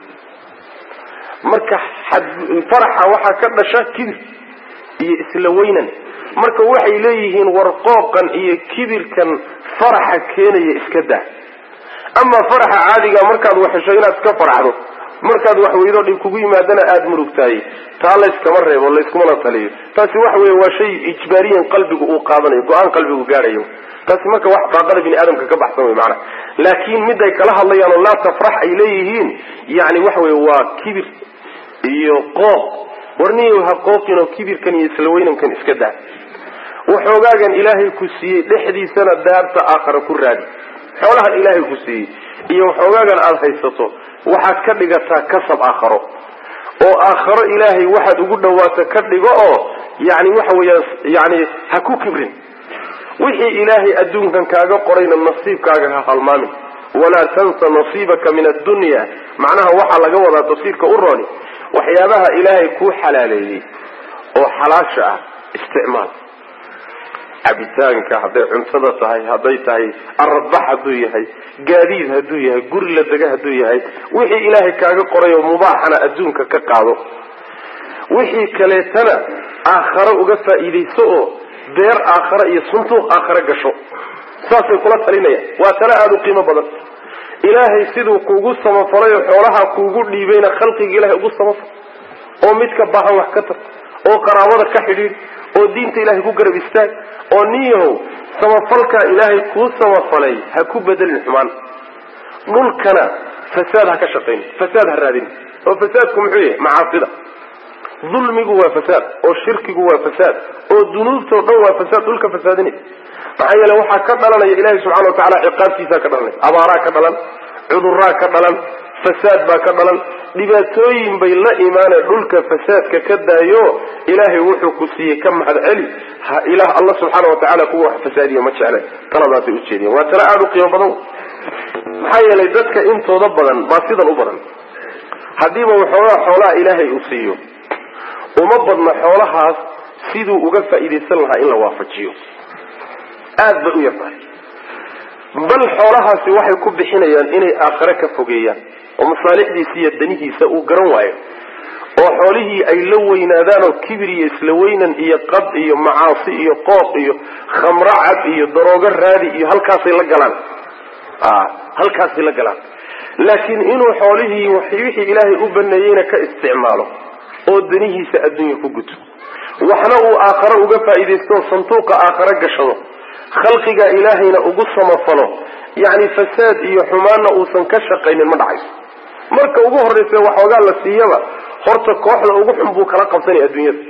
marka faraxa waxaa ka dhasha kibir iyo isla weynan marka waxay leeyihiin warqooqan iyo kibirkan faraxa keenaya iska daa amaa faraxa caadiga markaad waxesho inaad iska farxdo markaad wax weydo dhib kugu yimaadana aada murugtahay taa layskama reebo layskumana taliyo taasi waxa weeye waa shay ijbaariyan qalbigu uu qaadanayo go-aan qalbigu gaadhayo taasi marka wax daaqada bini aadamka ka baxsan wey maanaa laakiin miday kala hadlayaan oo laa tafrax ay leeyihiin yani waxa weye waa kibir iyo qooq warniyo ha qooqinoo kibirkan iyo isla weynankan iska daa waxoogaagan ilaahay ku siiyey dhexdiisana daarta aakhara ku raadi xoolahan ilaahay ku siiyey iyo waxoogaagan aada haysato waxaad ka dhigataa kasab aakharo oo aakharo ilaahay waxaad ugu dhawaato ka dhigo oo yani waxa weeyaan yani ha ku kibrin wixii ilaahay adduunkan kaaga qorayna nasiibkaaga ha halmaamin walaa tansa nasiibaka min addunya macnaha waxaa laga wadaa tafsiirka u rooni waxyaabaha ilaahay kuu xalaaleeyey oo xalaasha ah isticmaal cabitaanka hadday cuntada tahay hadday tahay aradbax hadduu yahay gaadiid hadduu yahay guri la dega hadduu yahay wixii ilaahay kaaga qoray oo mubaaxana adduunka ka qaado wixii kaleetana aakharo uga faa'iidayso oo beer aakhara iyo suntuuq aakhare gasho saasay kula talinayaan waa tale aada u qiimo badan ilaahay siduu kuugu samafalay oo xoolaha kuugu dhiibayna khalqiga ilahay ugu samafal oo midka baahan wax ka tar oo qaraabada ka xidhiidh oo diinta ilahay ku garab istaag oo niyahow samafalkaa ilaahay kuu samafalay ha ku bedelin xumaan dhulkana fasaad ha ka shaqayn fasaad ha raadin oo fasaadku muxuu yahay macaasida dulmigu waa fasaad oo shirkigu waa fasaad oo dunuubtao dhan waa fasaad dhulka fasaadinaysa maxaa yeele waxaa ka dhalanaya ilahi subxana wa tacala ciqaabtiisaa ka dhalanaya abaaraa ka dhalan cuduraa ka dhalan fasaad baa ka dhalan dhibaatooyin bay la imaaneen dhulka fasaadka ka daayo ilaahay wuxuu ku siiyey ka mahad celi ilaah alla subxaana wa tacala kuwa wax fasaadiya ma jeclen taladaasay ujeediyen waa tale aada u qiimo badan maxaa yeelay dadka intooda badan baa sidan u badan haddiiba waxoogaa xoolaha ilaahay uu siiyo uma badna xoolahaas siduu uga faa'iidaysan lahaa in la waafajiyo aad bay u yartahay bal xoolahaasi waxay ku bixinayaan inay aakhare ka fogeeyaan oo masaalixdiisa iyo danihiisa uu garan waayo oo xoolihii ay la weynaadaan oo kibir iyo isla weynan iyo qad iyo macaasi iyo qooq iyo khamro cad iyo daroogo raadi iyo halkaasay la galaan halkaasay la galaan laakiin inuu xoolihii wixii ilaahay u baneeyeyna ka isticmaalo oo danihiisa adduunya ku guto waxna uu aakhare uga faa'iidaysto sanduuqa aakhare gashado khalqiga ilaahayna ugu samafalo yacni fasaad iyo xumaanna uusan ka shaqaynin ma dhacayso marka ugu horraysa waxoogaa la siiyaba horta kooxda ugu xun buu kala qabsanaya adduunyada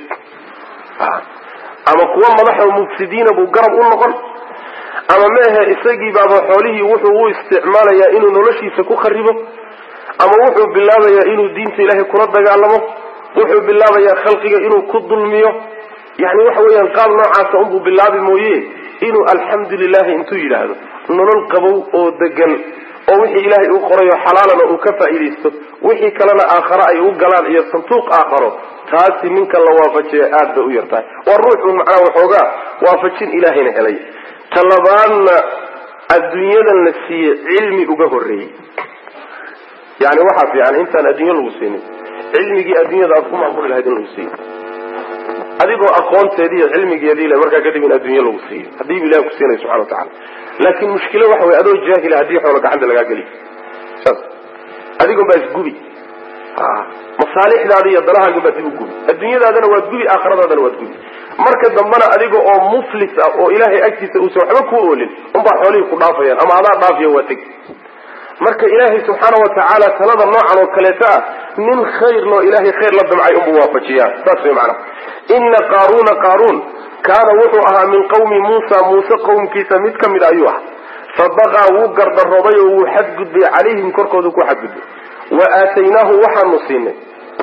ama kuwa madaxoo mufsidiina buu garab u noqon ama maahe isagii baaba xoolihii wuxuu u isticmaalayaa inuu noloshiisa ku kharibo ama wuxuu bilaabayaa inuu diinta ilaahay kula dagaalamo wuxuu bilaabayaa khalqiga inuu ku dulmiyo yani waxa weeyaan qaab noocaasa unbuu bilaabi mooye inuu alxamdu lilahi intuu yidhaahdo nolol qabow oo degan oo wixii ilaahay uu qorayo xalaalana uu ka faa'iidaysto wixii kalena aakhare ay u galaan iyo sanduuq aakharo taasi ninka la waafajiya aad bay u yartahay waa ruuxu macnaa waxoogaa waafajin ilaahayna helay talabaadna adduunyadan la siiye cilmi uga horreeyey yani waxaa fiican intaan adduunyo lagu siinin cilmigii adduunyada aad ku maamuli lahayd in lagu siiyo adigoo aqoonteedii iyo cilmigeedii le markaa kadib in adduunyo lagu siiyo haddiibu ilahi ku siinaya subxana watacala laakiin mushkilo waxa wey adoo jaahila haddii xoolo gacanta lagaa geliyo saas adigon baa isgubi masaalixdaada iyo danahaagan baa dib u gubi adduunyadaadana waad gubi aakhiradaadana waad gubi marka dambena adiga oo muflis ah oo ilaahay agtiisa uusan waxba ku oolin unbaa xoolihii ku dhaafayaan ama adaa dhaafiya waa teg marka ilaahay subxaana wa tacaala talada noocan oo kaleeto ah nin khayr loo ilaahay khayr la damcay unbuu waafajiyaa saas way macana ina qaaruuna qaaruun kaana wuxuu ahaa min qawmi muusa muuse qowmkiisa mid ka mid ayuu ah fabaqaa wuu gardarooday oo wuu xadgudbay calayhim korkoodu ku xadgudbay wa aataynaahu waxaanu siinay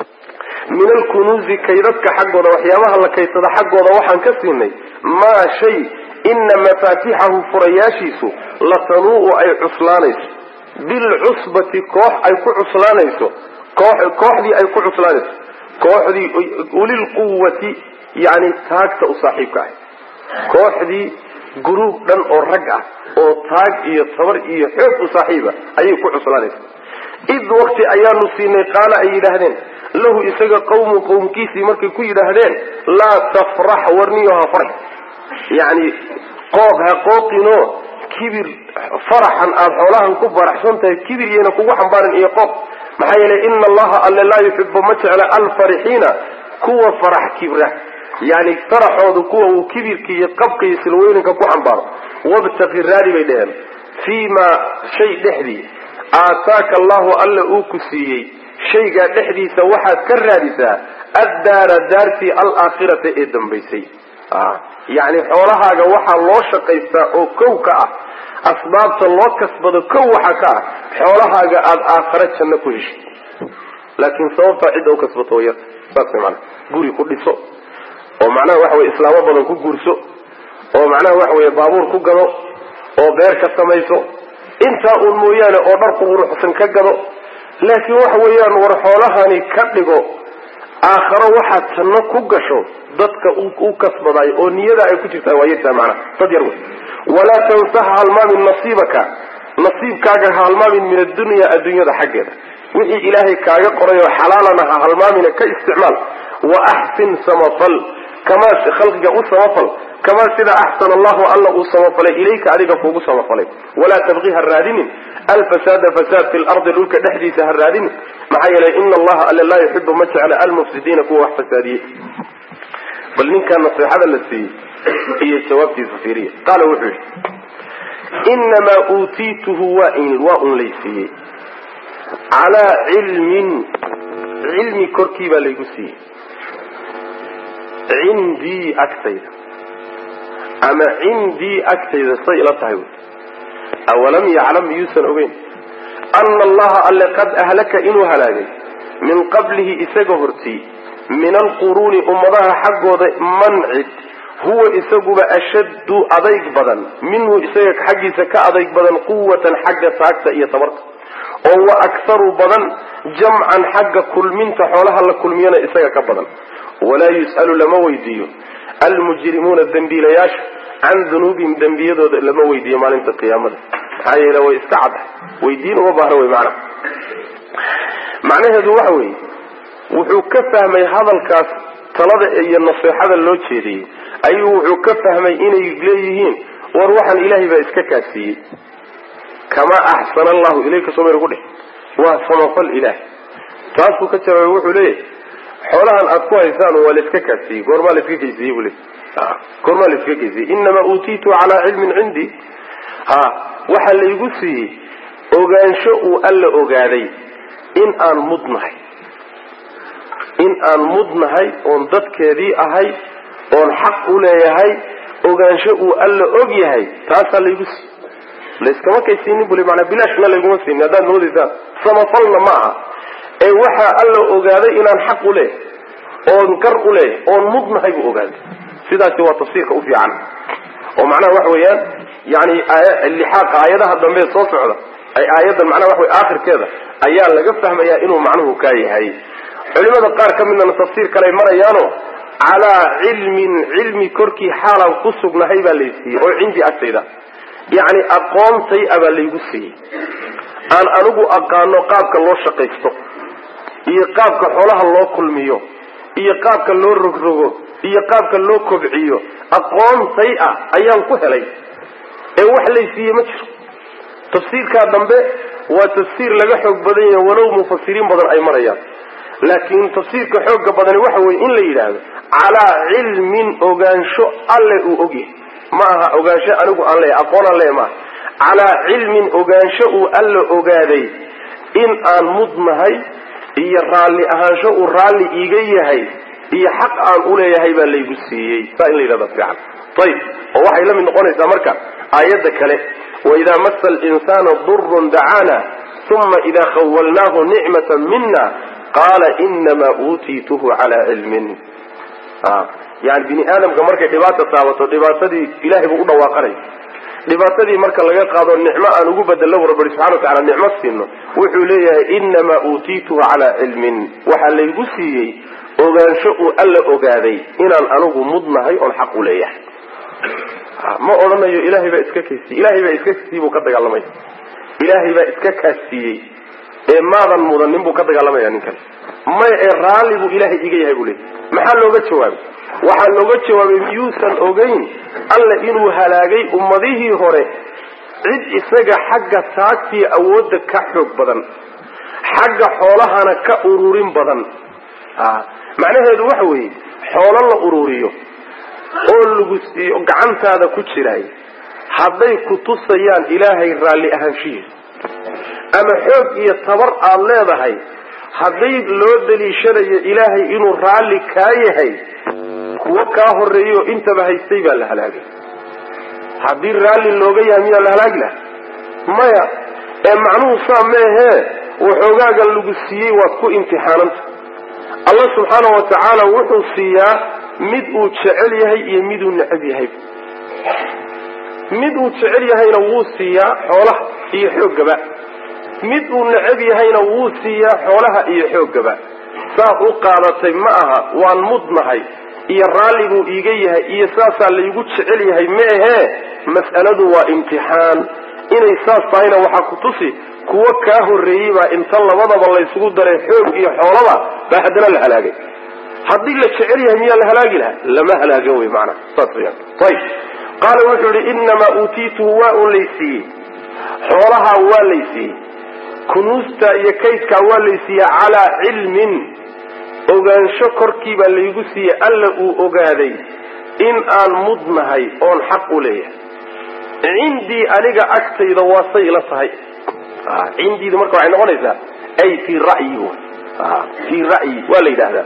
min alkunuuzi kaydadka xaggooda waxyaabaha la kaydsada xaggooda waxaan ka siinay maa shay ina mafaatixahu furayaashiisu latanuu'u ay cuslaanayso bilcusbati koox ay ku cuslaanayso kooxdii ay ku cuslaanayso kooxdii ulilquwati yani taagta u saaxiibka ahay kooxdii guruub dhan oo rag ah oo taag iyo tabar iyo xoog u saaxiiba ayay ku cuslaanaysa id waqti ayaanu siinay qaala ay yidhaahdeen lahu isaga qawmu qowmkiisii markay ku yidhaahdeen laa tafrax warniyo ha farx yani qooq ha qooqinoo kibir faraxan aada xoolahan ku faraxsan tahay kibir yayna kugu xambaarin iyo qooq maxaa yeelay ina allaha alle laa yuxibu ma jecla alfarixiina kuwa farax kibra yani faraxoodu kuwa uu kibirka iyo qabka iyo silweyninka ku xambaaro wabtaqi raadi bay dheheen fii maa shay dhexdii aataaka allahu alla uu ku siiyey shaygaa dhexdiisa waxaad ka raadisaa addaara daartii alaakhirata ee dambaysay yani xoolahaaga waxaa loo shaqaystaa oo kow ka ah asbaabta loo kasbado kow waxa ka ah xoolahaaga aada aakhare janno ku heshid laakiin sababtaa cidda u kasbato way yarta saas way maanaa guri ku dhiso oo macnaha waxa weye islaamo badan ku guurso oo macnaha waxa weye baabuur ku gado oo beer ka samayso intaa uun mooyaane oo dhar quruxsan ka gado laakiin waxa weeyaan war xoolahani ka dhigo aakharo waxaad janno ku gasho dadka u kasbadayo oo niyada ay ku jirtaa waa yartaa macnaha dad yar wey walaa tansa ha halmaamin nasiibaka nasiibkaaga ha halmaamin min addunya adduunyada xaggeeda wixii ilaahay kaaga qoray oo xalaalana ha halmaamina ka isticmaal wa axsin samafal kamaa khalqiga u samafal kamaa sida axsana allahu alla uu samafalay ilayka adiga kuugu samafalay walaa tabqi ha raadinin alfasaada fasaad fi lardi dhulka dhexdiisa ha raadinin maxaa yeelay ina allaha alle laa yuxibu ma jecla almufsidiina kuwa wax fasaadiyey bal ninkaa naseexada la siiyey iyo jawaabtiisa fiiriya qaala wuxuu yidhi inamaa uutiituhu waa waa un laysiiyey calaa cilmin cilmi korkii baa laygu siiyey cindii agtayda ama cindii agtayda say ila tahay wy awalam yaclam miyuusan ogeyn ana allaha alle qad ahlaka inuu halaagay min qablihi isaga hortii min alquruuni ummadaha xaggooda mancid huwa isaguba ashaddu adayg badan minhu isaga xaggiisa ka adayg badan quwatan xagga taagta iyo tabarta oo wa akharu badan jamcan xagga kulminta xoolaha la kulmiyana isaga ka badan walaa yus'alu lama weydiiyo almujrimuuna dembiilayaasha can dunuubihim dembiyadooda lama weydiiyo maalinta qiyaamada maxaa yeele way iska caddahay weydiin uma baahna wey macnaha macnaheedu waxa weeye wuxuu ka fahmay hadalkaas talada iyo naseexada loo jeediyey ayuu wuxuu ka fahmay inay leeyihiin war waxaan ilaahay baa iska kaasiiyey kamaa axsana allahu ilayka soo mayna ku dheh waa samafal ilaahay taasuu ka jawaabay wuxuu leeyahay xoolahan aad ku haysaan waa la iska kaasiiyey goormaa la iska geysiiyey buu leey goormaa la iska geysiyey inamaa uutiitu calaa cilmin cindii ha waxaa laygu siiyey ogaansho uu alla ogaaday in aan mudnahay in aan mudnahay oon dadkeedii ahay oon xaq u leeyahay ogaansho uu alla og yahay taasaa laygu siiyey layskama kaysiinin buli manaa bilaashna layguma siinin haddaad moodaysaan samafalna ma aha ee waxaa alla ogaaday inaan xaq u leeyahay oon gar u leeyahay oon mudnahay buu ogaaday sidaasi waa tafsiirka u fiican oo macnaha waxa weeyaan yani lixaaqa aayadaha dambe soo socda ay aayaddan macnaha waxa wey aakhirkeeda ayaa laga fahmayaa inuu macnuhu kaa yahay culimada qaar ka midna tafsiir kale ay marayaano calaa cilmin cilmi korkii xaalaan ku sugnahay baa lay siiyey oo cindii agtayda yacni aqoontay abaa laygu siiyey aan anigu aqaano qaabka loo shaqaysto iyo qaabka xoolaha loo kulmiyo iyo qaabka loo rogrogo iyo qaabka loo kobciyo aqoontay ah ayaan ku helay ee wax laysiiye ma jiro tafsiirkaa dambe waa tafsiir laga xoog badan yahay walow mufasiriin badan ay marayaan laakiin tafsiirka xooga badani waxa weye in la yidhaahdo calaa cilmin ogaansho alle uu ogyahay ma aha ogaansho anigu aan leeyahay aqoon aan leeyahay maaha calaa cilmin ogaansho uu alla ogaaday in aan mudnahay iyo raalli ahaansho uu raalli iiga yahay iyo xaq aan uleeyahay baa laygu siiyey saa in la yidhahda fiican ayib oo waxay la mid noqonaysaa marka aayadda kale waidaa masa alinsaana durun dacaana uma idaa khawalnaahu nicmata mina qaala inamaa uutiituhu calaa cilmin yani bini aadamka markay dhibaata taabato dhibaatadii ilahay buu u dhawaaqanay dhibaatadii marka laga qaado nicmo aan ugu bedelo rabbi subxana wa tacala nicmo siino wuxuu leeyahay inamaa uutiituhu calaa cilmin waxaa laygu siiyey ogaansho uu alla ogaaday inaan anigu mudnahay oon xaq u leeyahay ma odhanayo ilahay baa iska kaasiiyey ilahay baa iska kaasiiyey buu ka dagaalamaya ilaahay baa iska kaasiiyey ee maadan mudanin buu ka dagaalamaya ninkan may ee raalli buu ilaahay iga yahay buu leeyahy maxaa looga jawaabay waxaa looga jawaabay miyuusan ogeyn alla inuu halaagay ummadihii hore cid isaga xagga taagtii awoodda ka xoog badan xagga xoolahana ka ururin badan macnaheedu waxa weeye xoolo la ururiyo oo lagu siiyo gacantaada ku jiraay hadday ku tusayaan ilaahay raalli ahaanshihiisa ama xoog iyo tabar aada leedahay hadday loo daliishanayo ilaahay inuu raalli kaa yahay kuwo kaa horeeyo intaba haystay baa la halaagay haddii raalli looga yahay miyaa la halaagi laha maya ee macnuhu saa meehee waxoogaagan lagu siiyey waad ku imtixaananta allah subxaana wa tacaala wuxuu siiyaa mid uu jecel yahay iyo miduu necab yahay mid uu jecel yahayna wuu siiyaa xoolaha iyo xooggaba mid uu necab yahayna wuu siiyaa xoolaha iyo xooggaba saad u qaadatay ma aha waan mudnahay iyo raalli buu iiga yahay iyo saasaa laygu jecel yahay ma ahee mas'aladu waa imtixaan inay saas tahayna waxaa ku tusi kuwo kaa horreeyey baa inta labadaba laysugu daray xoog iyo xoolaba baa haddana la halaagay haddii la jecel yahay miyaa la halaagi lahaa lama halaagan wey maanaa saas weyaan ayib qaala wuxuu yihi inamaa uutiituhu waa un laysiiyey xoolahaa waa laysiiyey kunuusta iyo kaydkaa waa laysiiyey calaa cilmin ogaansho korkii baa laygu siiyey alla uu ogaaday in aan mudnahay oon xaq u leeyahay cindii aniga agtayda waa say ila tahay cindiida marka waxay noqonaysaa ay fii ra'yi fii ra'yi waa la yidhaahdaa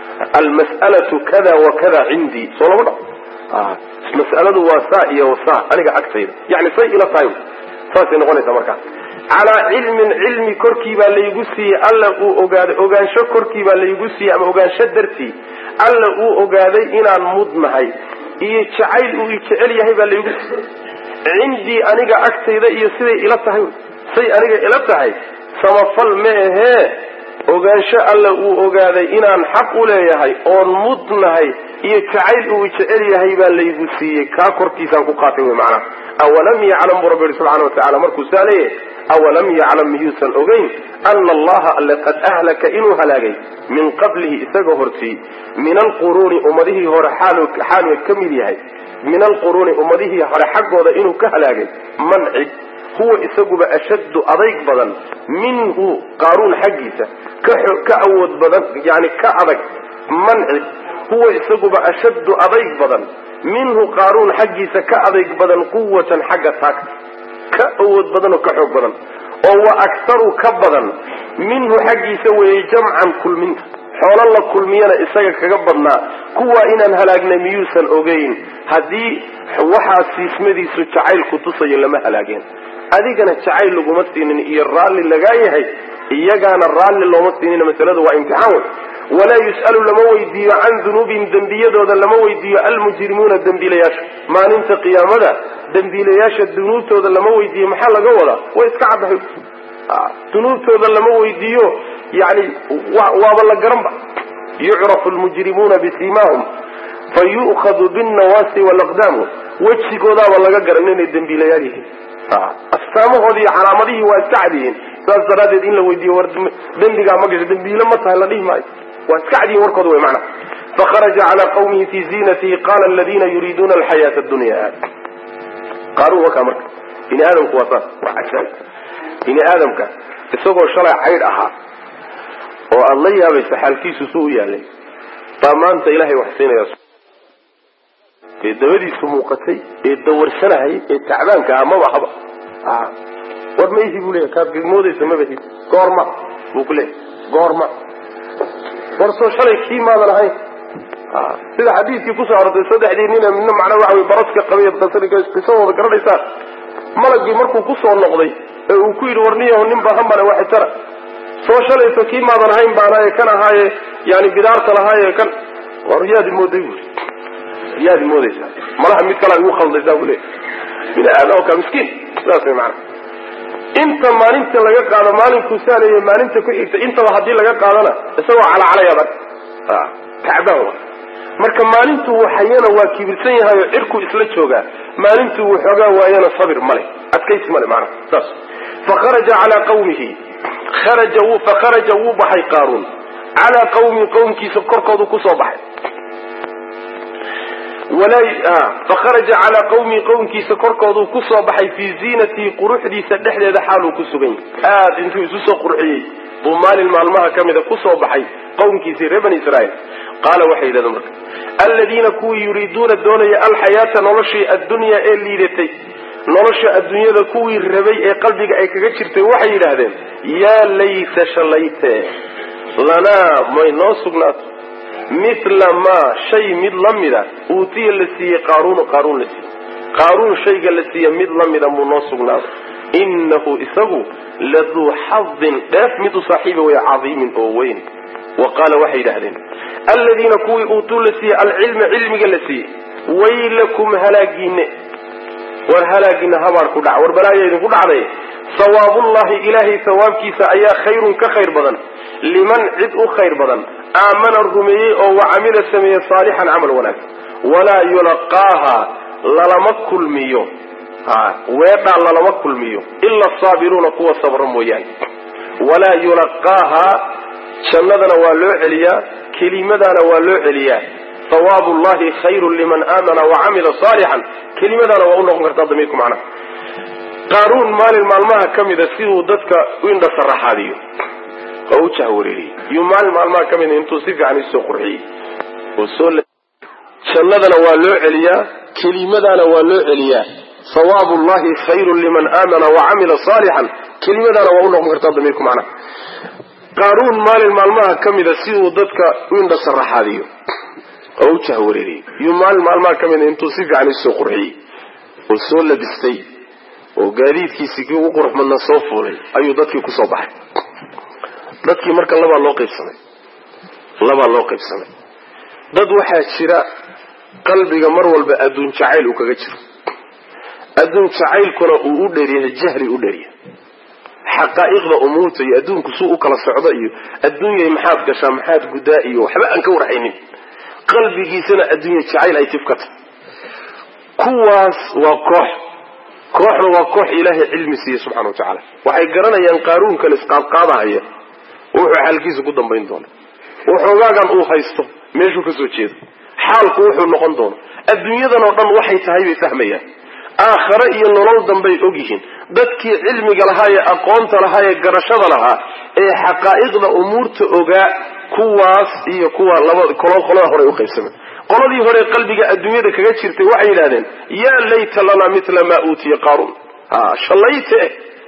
almas'alatu kada wa kada cindii soo lama dha mas'aladu waa saa iyo saa aniga agtayda yani say ila tahay saasay noqonaysaa markaa calaa cilmin cilmi korkii baa laygu siiyey alla uu ogaaday ogaansho korkii baa laygu siiyey ama ogaansho dartii alla uu ogaaday inaan mudnahay iyo jacayl uu jecel yahay baa laygu siiyey cindii aniga agtayda iyo siday ila tahay say aniga ila tahay samafal ma ahee ogaansho alla uu ogaaday inaan xaq u leeyahay oon mudnahay iyo jacayl uu jecel yahay baa laygu siiyey kaa korkiisaan ku qaatay wy macnaha awalam yaclam buu rabbi yihi subxana wa tacala markuu saa leeyahay awalam yaclam miyuusan ogeyn ana allaha alle qad ahlaka inuu halaagay min qablihi isaga hortii min alquruuni ummadihii hore xaalu ka mid yahay min alquruuni ummadihii hore xaggooda inuu ka halaagay man cid huwa isaguba ashaddu adayg badan minhu qaaruun xaggiisa ka awood badan yani ka adag man cid huwa isaguba ashaddu adayg badan minhu qaaruun xaggiisa ka adayg badan quwatan xagga taagta ka awood badan oo ka xoog badan oo wa aktaru ka badan minhu xaggiisa weeye jamcan kulminta xoolo la kulmiyana isaga kaga badnaa kuwaa inaan halaagnay miyuusan ogeyn haddii waxaa siismadiisu jacayl ku tusayo lama halaageen adigana jacayl laguma siinin iyo raalli lagaa yahay iyagaana raalli looma siinina masaladu waa imtixaan wey walaa yus'alu lama weydiiyo can dunuubihim dembiyadooda lama weydiiyo almujrimuuna dembiilayaasha maalinta qiyaamada dembiilayaasha dunuubtooda lama weydiiyo maxaa laga wadaa way iska caddahay dunuubtooda lama weydiiyo yani waaba la garanba yucrafu lmujrimuuna bisimaahum fayu'khadu binnawaasi walaqdaamu wejigoodaaba laga garan inay dembiilayaal yihiin astaamahoodii iyo calaamadihii waa iska cad yihiin saas daraaddeed in la weydiiyo war dembigaa ma gasho dembiile ma tahay la dhihi maayo waa iska cad yihin warkooda wey macana fakharaja calaa qawmihi fii ziinatihi qaala aladiina yuriiduuna alxayaata addunya qaaruun wakaa marka bini aadamku waa saas waa cajaab bini aadamka isagoo shalay caydh ahaa oo aada la yaabaysa xaalkiisu su u yaalay baa maanta ilaahay wax siinaya ee dabadiisu muuqatay ee dawarsanahay ee tacbaanka ah maba haba war ma ihi buu leeyahy kaad moodaysa mabahi goorma buu ku leeyahy goorma war soo shalay kii maadan ahayn sida xadiidkii kusoo arortay saddexdii nina midna macnaa waxa wey baraska qabay qisadooda garanaysaan malagii markuu kusoo noqday ee uu ku yidhi warniyaho nin baahan bane waxitara soo shalayso kii maadan ahayn baanaaye kan ahaaye yani bidaarta lahaaye kan war yaadi mooday bui yaadi moodaysaa malaha mid kalaa igu khaldaysaa buu leey bini aadam ka miskiin saas way maana inta maalinta laga qaado maalinkuu saaleeye maalinta ku xigta intaba haddii laga qaadana isagoo calacalayaad ark tacbaan wa marka maalintuu waxayana waa kibirsan yahay oo cirku isla joogaa maalintuu waxoogaa waayana sabir male adkaysi male maana saas fakharaja calaa qawmihi kharaja wuu fakharaja wuu baxay qaaruun calaa qawmihi qowmkiisa korkoodu kusoo baxay fakharaja calaa qawmihi qowmkiisa korkooduu kusoo baxay fii ziinatihi quruxdiisa dhexdeeda xaaluu ku sugan yahay aada intuu isu soo qurxiyey buu maalin maalmaha ka mida kusoo baxay qowmkiisii reer bani israa'iil qaala waxay yidhahdeen marka aladiina kuwii yuriiduuna doonaya alxayaata noloshii addunyaa ee liidatay nolosha adduunyada kuwii rabay ee qalbiga ay kaga jirtay waxay yidhaahdeen yaa layta shalayte lanaa may noo sugnaato mithla maa shay mid la mida uutiya la siiyey qaaruunu qaaruun la siiyey qaaruun shayga la siiye mid la mida muu noo sugnaado innahu isagu laduu xadin dheef mid u saaxiiba way cadiimin oo weyn wa qaala waxay yidhahdeen aladiina kuwii uutuu la siiyey alcilma cilmiga la siiyey waylakum halaagiine war halaagiina habaar ku dhac war balaaya idinku dhacday sawaabullahi ilaahay sawaabkiisa ayaa khayrun ka khayr badan liman cid u khayr badan aamana rumeeyey oo wa camila sameeye saalixan camal wanaagsan walaa yulaqaaha lalama kulmiyo weedhaa lalama kulmiyo ila asaabiruuna kuwa sabra mooyaane walaa yulaqaaha jannadana waa loo celiyaa kelimadaana waa loo celiyaa sawaabu llahi khayrun liman aamana wa camila saalixan kelimadaana waa u noqon kartaa damiirku macnaha qaaruun maalin maalmaha ka mida siduu dadka u indhasaraxaadiyo oo u jahwareeriyey yuu maalin maalmaha ka mida intuu si fiican isoo qurxiyey oo soo jannadana waa loo celiyaa kelimadaana waa loo celiyaa sawaabu llahi khayrun liman aamana wa camila saalixan kelimadaana waa u noqon kartaa damiirku macnaha qaaruun maalin maalmaha ka mida siduu dadka u indhasaraxaadiyo oo u jahwareeriyey yuu maalin maalmaha ka mida intuu si fiican isoo qurxiyey oo soo labistay oo gaadiidkiisii kii ugu qurux badnaa soo fuulay ayuu dadkii kusoo baxay dadkii marka labaa loo qaybsamay labaa loo qaybsamay dad waxaa jira qalbiga mar walba adduun jacayl uu kaga jiro adduun jacaylkuna uu u dheeryahay jahli u dheeryahay xaqaa'iqda umuurta iyo adduunku suu u kala socdo iyo adduunyay maxaad gashaa maxaad guddaa iyo waxba aan ka warhaynin qalbigiisana adduunya jacayl ay tifkata kuwaas waa koox kooxna waa koox ilaahay cilmi siiye subxana wa tacaala waxay garanayaan qaaruunkan isqaadqaadahaya wuxuu xaalkiisa ku dambayn doono waxoogaagan uu haysto meeshuu ka soo jeedo xaalku wuxuu noqon doono adduunyadan oo dhan waxay tahay bay fahmayaan aakhare iyo nolol dambay ogyihiin dadkii cilmiga lahaa ee aqoonta lahaa ee garashada lahaa ee xaqaa'iqda umuurta ogaa kuwaas iyo kuwa labada qolada hore u qaybsamay qoladii hore qalbiga adduunyada kaga jirtay waxay yidhahdeen yaa layta lanaa mila maa uutiya qaaruun shalayte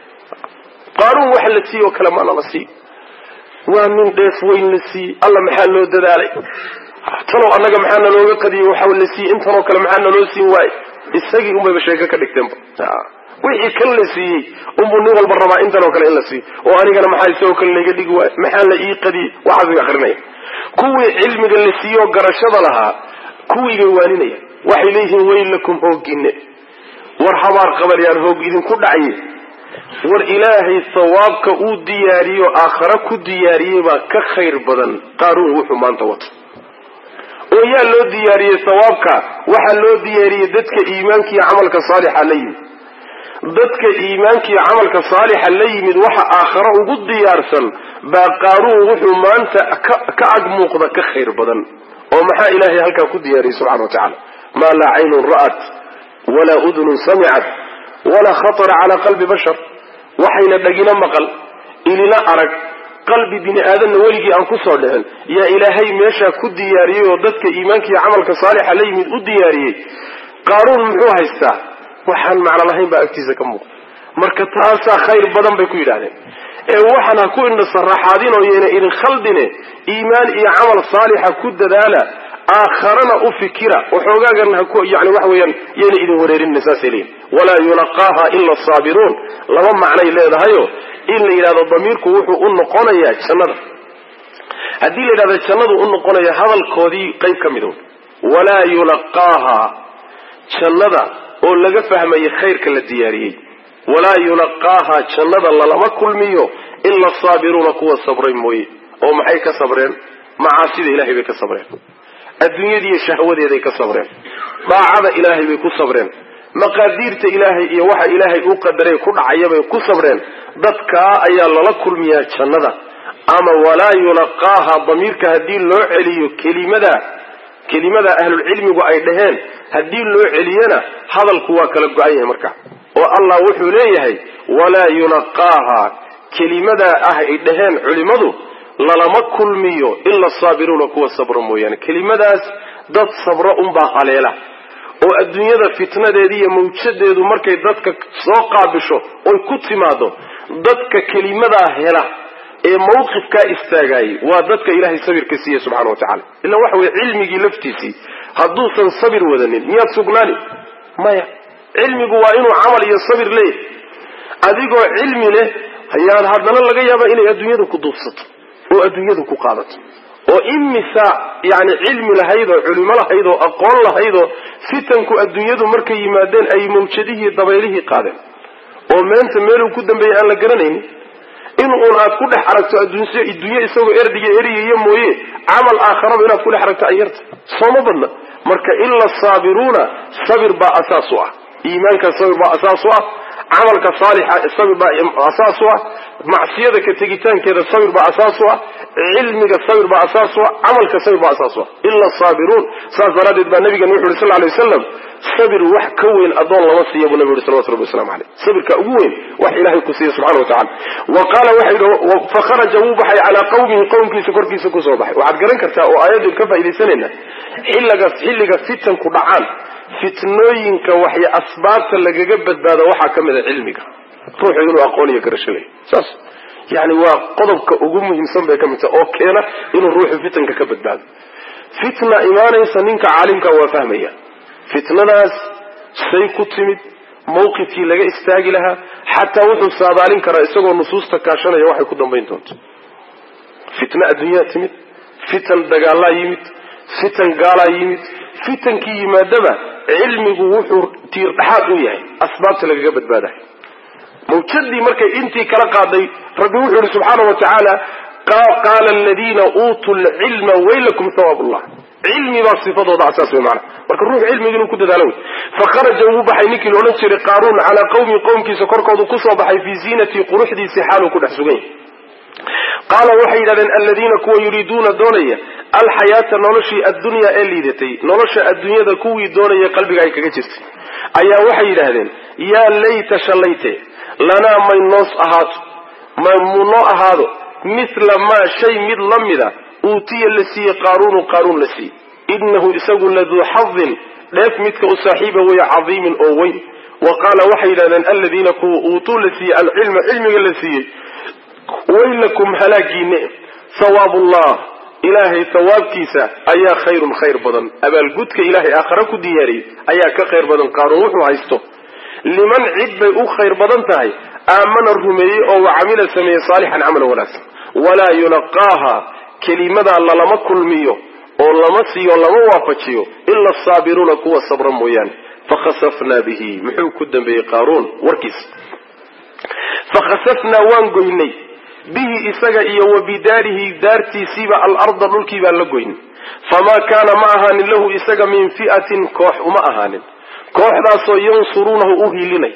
qaaruun waxa la siiye oo kale maana la siiy waa nin dheef weyn la siiyey alla maxaa loo dadaalay tanow annaga maxaa nalooga qadiyey waxa la siiyey intanoo kale maxaa naloo siin waaye isagii unbayba sheeko ka dhigteenba wixii kan la siiyey unbuu nin walba rabaa intanoo kale in la siiyo oo anigana maxaa isagoo kale layga dhigi waayo maxaa la ii qadiyey waxaas bay akrinaya kuwii cilmiga la siiyoo garashada lahaa kuwii bay waaninaya waxay leeyihiin weylakum hoogine war habaar qabalyaan hoog idinku dhacye war ilaahay sawaabka uu diyaariyo aakhare ku diyaariyey baa ka khayr badan qaaruun wuxuu maanta wato oo yaa loo diyaariyey sawaabka waxaa loo diyaariyey dadka iimaanka iyo camalka saalixa la yimid dadka iimaanka iyo camalka saalixa la yimid waxa aakhare ugu diyaarsan baa qaaruun wuxuu maanta ka ag muuqda ka khayr badan oo maxaa ilaahay halkaa ku diyaariyey subxana wa tacaala maa laa caynun ra'at walaa udunun samicat walaa khatara calaa qalbi bashar waxayna dhagina maqal ilina arag qalbi bini aadamna weligii aan kusoo dhicin yaa ilaahay meeshaa ku diyaariyey oo dadka iimaanka iyo camalka saalixa la yimid u diyaariyey qaaruun muxuu haystaa waxaan macno lahayn baa agtiisa ka muuqda marka taasaa khayr badan bay ku yidhahdeen ee waxaan ha ku indhasaraxaadin oo yeena idin khaldine iimaan iyo camal saalixa ku dadaala aakharana u fikira waxoogaagan haku yani waxa weeyaan yeena idin wareerinina saasay leeyihin walaa yulaqaaha ila asaabiruun laba macnay leedahayo in la yidhahdo damiirku wuxuu u noqonayaa jannada haddii la yidhahdo jannadu u noqonaya hadalkoodii qayb ka mid walaa yulaqaaha jannada oo laga fahmayo khayrka la diyaariyey walaa yulaqaaha jannada lalama kulmiyo ila asaabiruuna kuwa sabray mooye oo maxay ka sabreen macaasida ilahay bay ka sabreen adduunyadiiyo shahwadeeday ka sabreen daacada ilaahay bay ku sabreen maqaadiirta ilaahay iyo waxa ilaahay u qadaray ku dhacayabay ku sabreen dadkaa ayaa lala kulmiyaa jannada ama walaa yulaqaaha damiirka haddii loo celiyo kelimada kelimada ahlulcilmigu ay dhaheen haddii loo celiyana hadalku waa kala go-an yahay marka oo allah wuxuu leeyahay walaa yulaqaaha kelimadaa ah ay dhaheen culimmadu lalama kulmiyo ila asaabiruuna kuwa sabro mooyaane kelimadaas dad sabro unbaa haleela oo adduunyada fitnadeeda iyo mawjadeedu markay dadka soo qaabisho oy ku timaado dadka kelimadaa hela ee mawqifkaa istaagaayay waa dadka ilaahay sabirka siiye subxana wa tacala ila waxa weye cilmigii laftiisii hadduusan sabir wadanin miyaad sugnaani maya cilmigu waa inuu camal iyo sabir leeyahy adigoo cilmi leh ayaad haddana laga yaabaa inay adduunyada ku duubsato oo adduunyada ku qaadato oo imisa yani cilmi lahayd oo culimo lahayd oo aqoon lahayd oo fitanku adduunyadu markay yimaadeen ay mawjadihii dabaylihii qaadeen oo meenta meeluu ku dambeeyey aan la garanaynin in uun aad ku dhex aragto adduunyo isagoo erdiga eryayo mooye camal aakharaba inaad ku dhex aragto ay yarta sooma badna marka ila saabiruuna sabir baa asaas u ah iimaanka sabir baa asaas u ah camalka saalixa sabir baa asaas u ah macsiyada ka tegitaankeeda sabir baa asaas u ah cilmiga sabir baa asaas u ah camalka sabir baa asaas u ah ila saabiruun saas daraaddeed baa nabigan wuxu uhi sal lay wasalam sabir wax ka weyn adoon lama siiya buu nabi uhi salawatu rabbi waslamu aleyh sabirka ugu weyn wax ilahay ku siiya subxana wa tacala wa qaala waxa yidhi fakharaja wuu baxay calaa qawmihi qowmkiisa korkiisa kusoo baxay waxaad garan kartaa oo aayaddu ka faaidaysanayna xilliga xilliga fitanku dhacaan fitnooyinka waxay asbaabta lagaga badbaado waxaa ka mid a cilmiga ruuxu inuu aqoon iyo garasho leeyahy saas yani waa qodobka ugu muhiimsan bay ka mid tahay oo keena inuu ruuxu fitanka ka badbaado fitna imaanaysa ninka caalimka waa fahmaya fitnadaas say ku timid mawqifkii laga istaagi lahaa xataa wuxuu saadaalin karaa isagoo nusuusta kaashanaya waxay ku dambayn doonto fitna adduunyaa timid fitan dagaalaa yimid fitan gaalaa yimid fitankii yimaadaba cilmigu wuxuu tiir dhaxaad u yahay asbaabta lagaga badbaadayo mawjadii markay intii kala qaaday rabbi wuxuu yihi subxaana wa tacaala qaala aladiina uutuu lcilma waylakum hawaab ullah cilmi baa sifadooda asaas wey maana marka ruux cilmiga inuu ku dadaalo wey fakharaja wuu baxay ninkii laodhan jiray qaaruun calaa qawmi qowmkiisa korkoodu kusoo baxay fii ziinatii quruxdiisii xaaluu ku dhex sugan yahay qaala waxay yidhahdeen aladiina kuwa yuriiduuna doonaya alxayaata noloshii addunyaa ee liidatay nolosha adduunyada kuwii doonaya qalbiga ay kaga jirtay ayaa waxay yidhaahdeen yaa layta shallayte lanaa may noos ahaato may mu noo ahaado mithla maa shay mid la mida uutiya la siiyey qaaruunu qaaruun la siiyey inahu isagu laduu xadin dheef midka u saaxiiba weeye cadiimin oo weyn wa qaala waxay yidhahdeen aladiina kuwa uutuu la siiyey alcilma cilmiga la siiyey waylakum halaagiine hawaabullah ilaahay hawaabkiisa ayaa khayrun khayr badan abaalgudka ilaahay aakhare ku diyaariyey ayaa ka khayr badan qaaruun wuxuu haysto liman cid bay u khayr badan tahay aamana rumeeyey oo wa camila sameeyey saalixan camalan wanaagsan walaa yulaqaaha kelimadaa lalama kulmiyo oo lama siiyo lama waafajiyo ila asaabiruuna kuwa sabra mooyaane fakhasafnaa bihi muxuu ku dambeeyey qaaruun warkiisa fakhasafnaa waan goynay bihi isaga iyo wa bidaarihi daartiisiiba alarda dhulkii baan la goynay famaa kaana ma ahaanin lahu isaga min fi'atin koox uma ahaanin kooxdaasoo yansuruunahu u hiilinay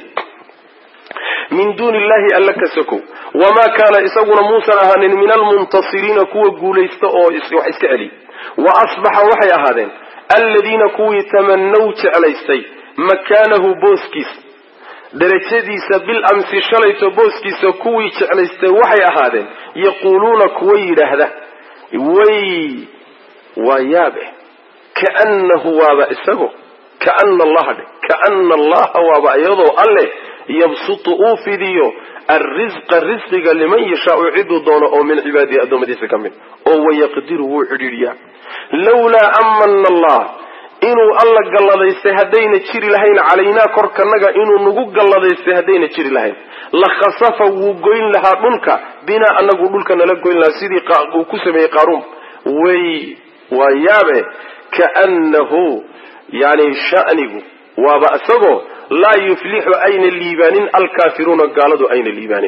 min duuni illahi alla ka sokow wamaa kaana isaguna muusan ahaanin min almuntasiriina kuwa guulaysta oo wax iska celiy wa asbaxa waxay ahaadeen aladiina kuwii tamanaw jeclaystay makaanahu booskiisa darajadiisa bil amsi shalayto booskiisa kuwii jeclaystay waxay ahaadeen yaquuluuna kuwa yidhaahda way waa yaabe kaanahu waaba isago kaana allaha dhe kaana allaha waaba iyadoo alleh yabsutu uu fidiyo alrisqa risqiga liman yashaau ciduu doono oo min cibaadihi addoommadiisa ka mid oo wayaqdiru wuu cidhiidhiyaa lawlaa amana allah inuu alla galladaystay haddayna jiri lahayn calaynaa korkanaga inuu nagu galladaystay haddayna jiri lahayn la khasafa wuu goyn lahaa dhulka binaa anagu dhulka nala goyn lahaa sidii uu ku sameeyey qaaruun way waa yaabe kaannahu yani shanigu waaba isagoo laa yuflixu ayna liibaanin alkaafiruuna gaaladu ayna liibaanin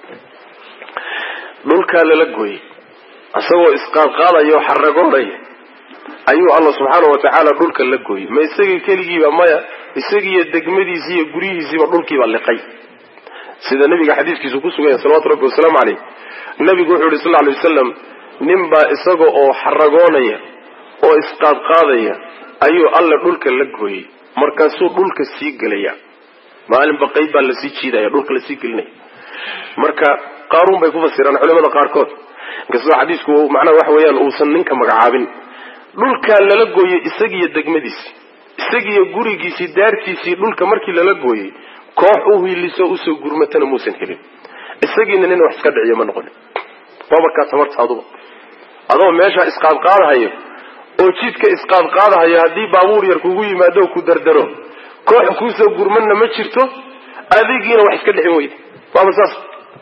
dhulkaa lala gooyey isagoo isqaadqaadaya oo xaragoonaya ayuu alla subxaana wa tacaala dhulka la gooyey ma isagii keligiiba maya isagiiyo degmadiisi iyo guryihiisiiba dhulkiiba liqay sida nabiga xadiiskiisu ku sugan yahay salawatu rabbi wasalaamu caleyh nabigu wuxuu yihi sal ly wasalam ninbaa isaga oo xaragoonaya oo isqaadqaadaya ayuu alle dhulka la gooyey markaasuu dhulka sii gelaya maalinba qayb baa lasii jiidaya dhulka lasii gelinaya marka qaaruun bay ku fasiraan culimada qaarkood inkastoo xadiisku macnaha waxa weeyaan uusan ninka magacaabin dhulkaa lala gooyey isagiiyo degmadiisi isagiiyo gurigiisii daartiisii dhulka markii lala gooyey koox u hiiliso usoo gurmatana muusan helin isagiina nin wax iska dhiciyo ma noqonin waa markaa tabarta aduba adoo meeshaa isqaadqaadahayo oo jidka isqaadqaadahayo haddii baabuur yar kugu yimaado ku dardaro koox kuusoo gurmanna ma jirto adigiina wax iska dhicin weyda waaba saas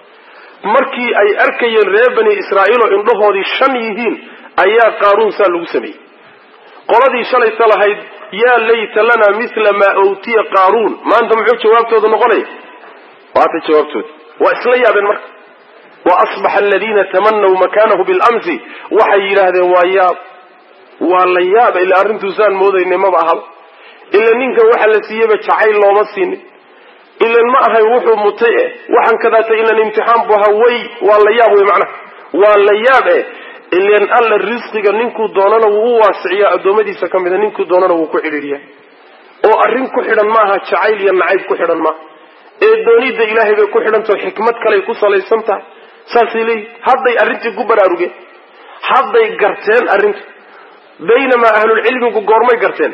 markii ay arkayeen reer bani israa'iil oo indhahoodii shan yihiin ayaa qaaruun saa lagu sameeyey qoladii shalayta lahayd yaa layta lana mila maa awtiya qaaruun maanta muxuu jawaabtooda noqonaya waata jawaabtooda waa isla yaabeen marka wa asbaxa aladiina tamanaw makanahu bilamsi waxay yidhaahdeen waa yaab waa la yaaba ila arrintuusaan moodaynay maba ahaba ila ninkan waxa la siiyeyba jacayl looma siinin ilan ma ahay wuxuu mutay eh waxaan kadaata ilan imtixaan bu ahaa way waa la yaab wey macnaha waa la yaab eh ilan alla risqiga ninkuu doonana wuu u waasiciyaa addoommadiisa ka mida ninkuu doonana wuu ku cidhiidhiyaa oo arrin ku xidhan maaha jacayl iyo nacayb ku xidhan maaha ee doonidda ilaahay bay ku xidhantaho xikmad kaley ku salaysan tahay saasay leeyihin hadday arrintii ku baraarugeen hadday garteen arrinta baynamaa ahlulcilmigu goormay garteen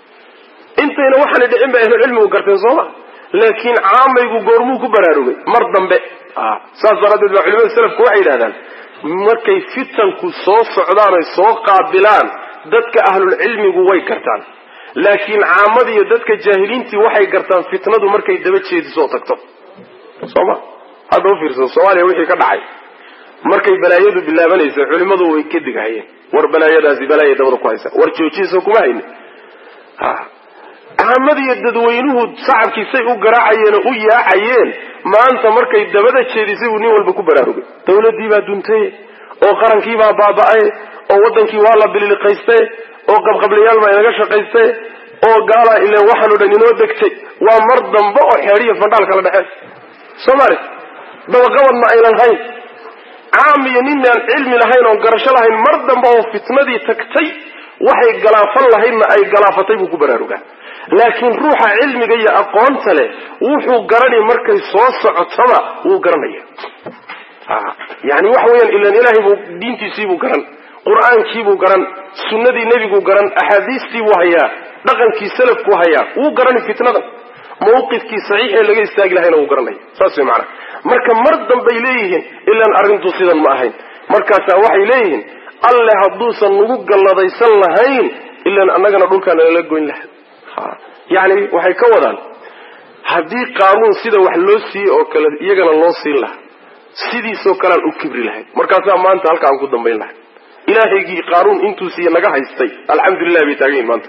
intayna waxaana dhicin bay ahlulcilmigu garteen sooma laakiin caamaygu goormuu ku baraarugay mar dambe saas daraaddeed baa culimada selafku waxay yidhahdaan markay fitanku soo socdaan oy soo qaabilaan dadka ahlulcilmigu way gartaan laakiin caamada iyo dadka jaahiliintii waxay gartaan fitnadu markay daba jeedisoo tagto sooma hadda ufiirsa soomaaliya wixii ka dhacay markay balaayadu bilaabanaysa culimadu way ka digahayeen war balaayadaasi balaaya dabada ku haysa war joojiso kuma hayni caamadiiyo dadweynuhu sacabkiisay u garaacayeen oo u yaacayeen maanta markay dabada jeedisay buu nin walba ku baraarugay dawladii baa duntay oo qarankii baa baaba'ay oo wadankii waa la bililiqaystay oo qabqablayaal baa inaga shaqaystay oo gaalaa ileen waxaan o dhan inoo degtay waa mar dambe oo xeedhiya fandhaal kala dhexeen soomaali dabaqabadna aynan hayn caam iyo nin aan cilmi lahayn oon garasho lahayn mar dambe oo fitnadii tagtay waxay galaafan lahaydna ay galaafatay buu ku baraarugaa laakiin ruuxa cilmiga iyo aqoonta leh wuxuu garanay markay soo socotaba wuu garanaya yani waxa weeyaan ilan ilaahay buu diintiisiibuu garan qur-aankiibuu garan sunnadii nebiguu garan axaadiistiibuu hayaa dhaqankii salafkuu hayaa wuu garanay fitnadan mawqifkii saxiixee laga istaagi lahayna wuu garanaya saas way macana marka mar dambay leeyihiin ilaan arrintu sidan ma ahayn markaasaa waxay leeyihiin alle hadduusan nagu galladaysan lahayn ilaan annagana dhulkaana lala goyn laha yani waxay ka wadaan haddii qaanuun sida wax loo siiyey oo kale iyagana loo siin lahaa sidiisoo kalean u kibri lahayd markaasaa maanta halka aan ku dambayn lahay ilaahaygii qaanuun intuu siiye naga haystay alxamdulilah bay taagan yihin maanta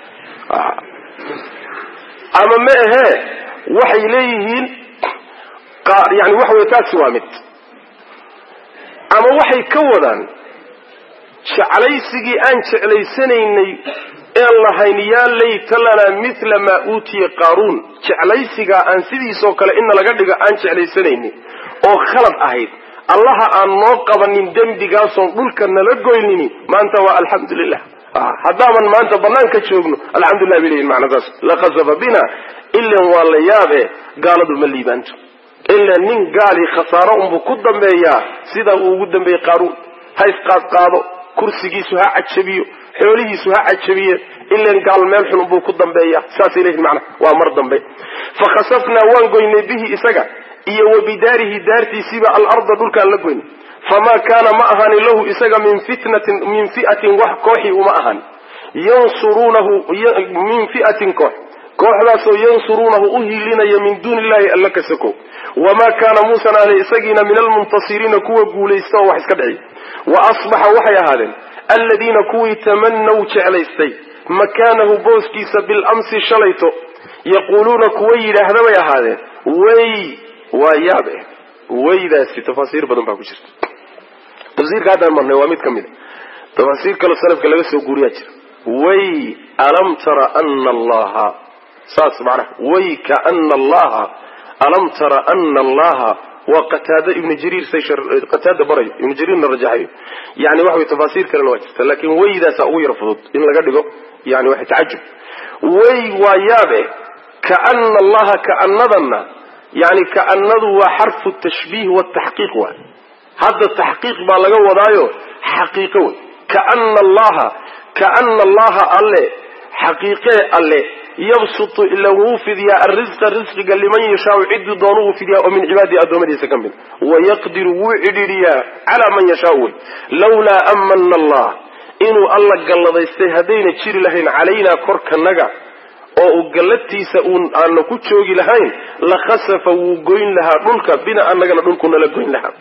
ama ma ahee waxay leeyihiin yani waxa wey taasi waa mid ama waxay ka wadaan jeclaysigii aan jeclaysanaynay een lahayn yaa layta lanaa mila maa uutiya qaaruun jeclaysigaa aan sidiisoo kale ina laga dhigo aan jeclaysanaynin oo khalad ahayd allaha aan noo qabanin dembigaasoon dhulka nala goynini maanta waa alxamdulilah haddaaban maanta banaanka joogno alxamdulilah bay leyihin macnaa saas laqasafa bina ilan waa la yaabe gaaladu ma liibaanto ilaa nin gaalii khasaaro unbuu ku dambeeyaa sidaa uu ugu dambeeyey qaaruun ha isqaadqaado kursigiisu ha cajabiyo xoolihiisu ha cajabiyeen ilan gaal meel xun unbuu ku dambeeya saasay leyihin macnaa waa mar dambe fakhasafnaa waan goynay bihi isaga iyo wa bidaarihi daartiisiiba alarda dhulkaan la goynay famaa kaana ma ahaanin lahu isaga min fitnatin min fi'atin wax kooxii uma ahaanin yansuruunahu min fi'atin koox kooxdaasoo yansuruunahu u hiilinaya min duuni illahi alla ka sako wamaa kaana muusan ahna isagiina min almuntasiriina kuwa guulaysta oo wax iska dhici wa asbaxa waxay ahaadeen alladiina kuwii tamanaw jeclaystay makaanahu booskiisa bilamsi shalayto yaquuluuna kuwa yidhaahda bay ahaadeen way waa yaabe waydaasi tafaasiir badan baa ku jirta tafsiirka haddaan marnay waa mid ka mid a tafaasiir kaloo salafka laga soo guuriyaa jira way alam tara ana allaha saas macnaha way kaana allaha alam tara ana allaha waa qataada ibnu jariir say qataada barayo ibnu jariirna rajaxayo yani waxa way tafaasiir kalena waa jirta laakiin waydaasa ugu yar fudud in laga dhigo yani waxa tacajub way waa yaabe kaana allaha kaanadanna yani kaanadu waa xarfu tashbiih wataxqiiq waay hadda taxqiiq baa laga wadaayo xaqiiqo wey kaana allaha kaana allaha alle xaqiiqee alle yabsutu ila wuu fidiyaa arrisqa risqiga liman yashaau ciduu doonu uu fidiyaa oo min cibaadihi addoommadiisa ka mid wayaqdiru wuu cidhiidhiyaa calaa man yashaau wey lawlaa amana allah inuu alla galladaystay haddayna jiri lahayn calaynaa korkanaga oo uu gallatiisa uun aana ku joogi lahayn la khasafa wuu goyn lahaa dhulka bina annagana dhulkunala goyn lahaa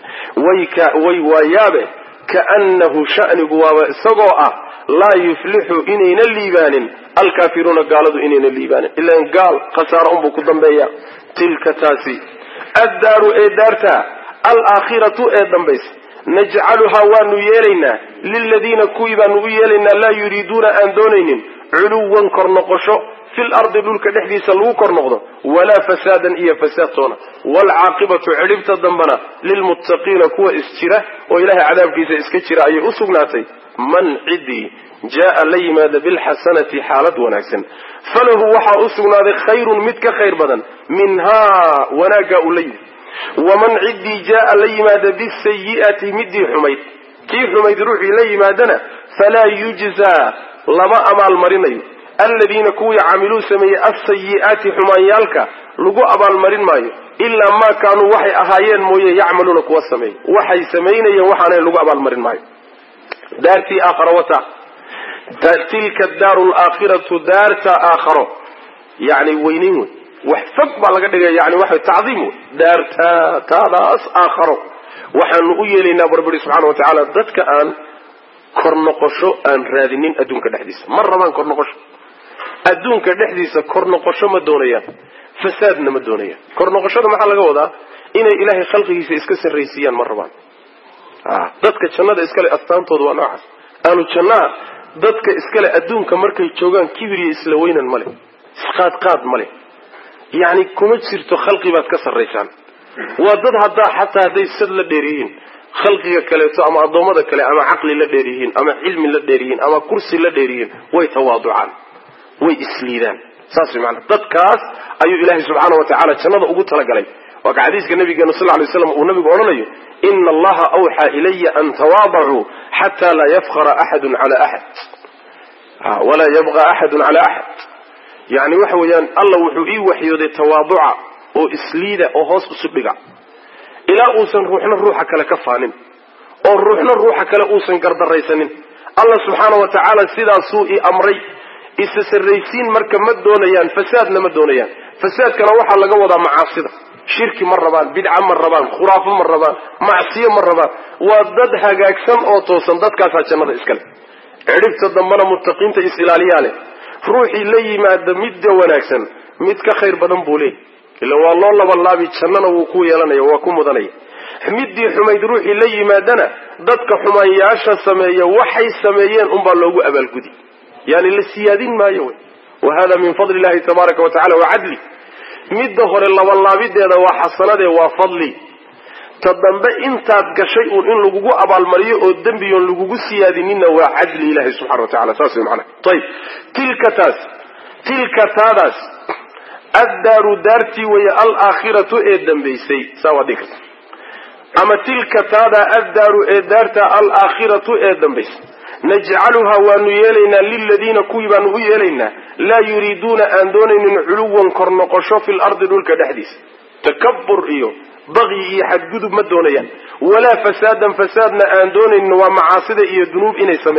way waa yaabe kaannahu shanigu waaba isagoo ah laa yuflixu inayna liibaanin alkaafiruuna gaaladu inayna liibaanin ilan gaal khasaaro unbuu ku dambeeya tilka taasi addaaru ee daarta alaakhiratu ee dambaysa najcaluhaa waanu yeelaynaa liladiina kuwii baanu u yeelaynaa laa yuriiduuna aan doonaynin culuwan kor noqosho fil ardi dhulka dhexdiisa lagu kor noqdo walaa fasaadan iyo fasaadtoona waalcaaqibatu cidhibta dambana lilmuttaqiina kuwa isjira oo ilaahay cadaabkiisa iska jira ayay u sugnaatay man ciddii jaa la yimaada bilxasanati xaalad wanaagsan falahu waxaa u sugnaaday khayrun mid ka khayr badan minhaa wanaaggaa uu la yimid waman ciddii jaaa la yimaada bisayi'ati midii xumayd kii xumayd ruuxii la yimaadana falaa yujzaa lama abaalmarinayo aladiina kuwii camiluu sameeyey alsayi'aati xumaanyaalka lagu abaalmarin maayo ilaa maa kaanuu waxay ahaayeen mooye yacmaluuna kuwa sameey waxay samaynayeen waxaana lagu abaalmarin maayo daartii aakhara wata tilka daaru laakhiratu daarta aakharo yani weynayn wey wax fog baa laga dhigaya yani waxa tacdiim wey daarta taadaas aakharo waxaanu u yeelaynaa barbari subxana wa tacaala dadka aan kor noqosho aan raadinin adduunka dhexdiisa ma rabaan kor noqosho adduunka dhexdiisa kor noqosho ma doonayaan fasaadna ma doonayaan kor noqoshada maxaa laga wadaa inay ilaahay khalqigiisa iska sarraysiiyaan ma rabaan dadka jannada iskale astaantooda waa noocaas ahlu jannaha dadka iskale adduunka markay joogaan kibir iyo isla weynan ma leh isqaadqaad ma leh yacni kuma jirto khalqi baad ka sarraysaan waa dad haddaa xataa hadday sad la dheer yihiin khalqiga kaleeto ama addoommada kale ama caqli la dheer yihiin ama cilmi la dheer yihiin ama kursi la dheer yihiin way tawaaducaan way isliidaan saas way maanaa dadkaas ayuu ilaahay subxaana wa tacaala jannada ugu talagalay waa ka xadiiska nabigeena sal lay slam uu nabigu odhanayo ina allaha awxaa ilaya an tawaadacuu xataa laa yafkara axadun cala axad walaa yabqa axadun cala axad yani waxa weeyaan alla wuxuu ii waxyooday tawaaduca oo isliida oo hoos isu dhiga ilaa uusan ruuxna ruuxa kale ka faanin oo ruuxna ruuxa kale uusan gardaraysanin alla subxaana wa tacaala sidaasuu i amray isa sarraysiin marka ma doonayaan fasaadna ma doonayaan fasaadkana waxaa laga wadaa macaasida shirki ma rabaan bidca ma rabaan khuraafo ma rabaan macsiyo ma rabaan waa dad hagaagsan oo toosan dadkaasaa jannada iskale cidhibta dambana muttaqiinta is-ilaaliyaa leh ruuxii la yimaada midda wanaagsan mid ka khayr badan buu leeyay ila waa loo labalaabi jannana wuu ku yeelanaya waa ku mudanaya middii xumayd ruuxii la yimaadana dadka xumaanyaasha sameeya waxay sameeyeen unbaa loogu abaalgudi yani la siyaadin maayo wey wa hada min fadli illahi tabaaraka wa tacala wa cadli midda hore labalaabideeda waa xasanadee waa fadli ta dambe intaad gashay uun in lagugu abaalmariyo oo dembiyoon lagugu siyaadininna waa cadli ilahi subxana wa tacala saas wey macnaha ayib tilka taas tilka taadaas addaaru daartii weeye alaakhiratu ee dambaysay saa waad dhigi karta ama tilka taadaa addaaru ee daarta alaakhiratu ee dambaysay najcaluhaa waanu yeelaynaa liladiina kuwii baanu u yeelaynaa laa yuriiduuna aan doonaynin culuwan kor noqosho fil ardi dhulka dhexdiisa takabur iyo baqyi iyo xadgudub ma doonayaan walaa fasaadan fasaadna aan doonaynin waa macaasida iyo dunuub inay sameeyaan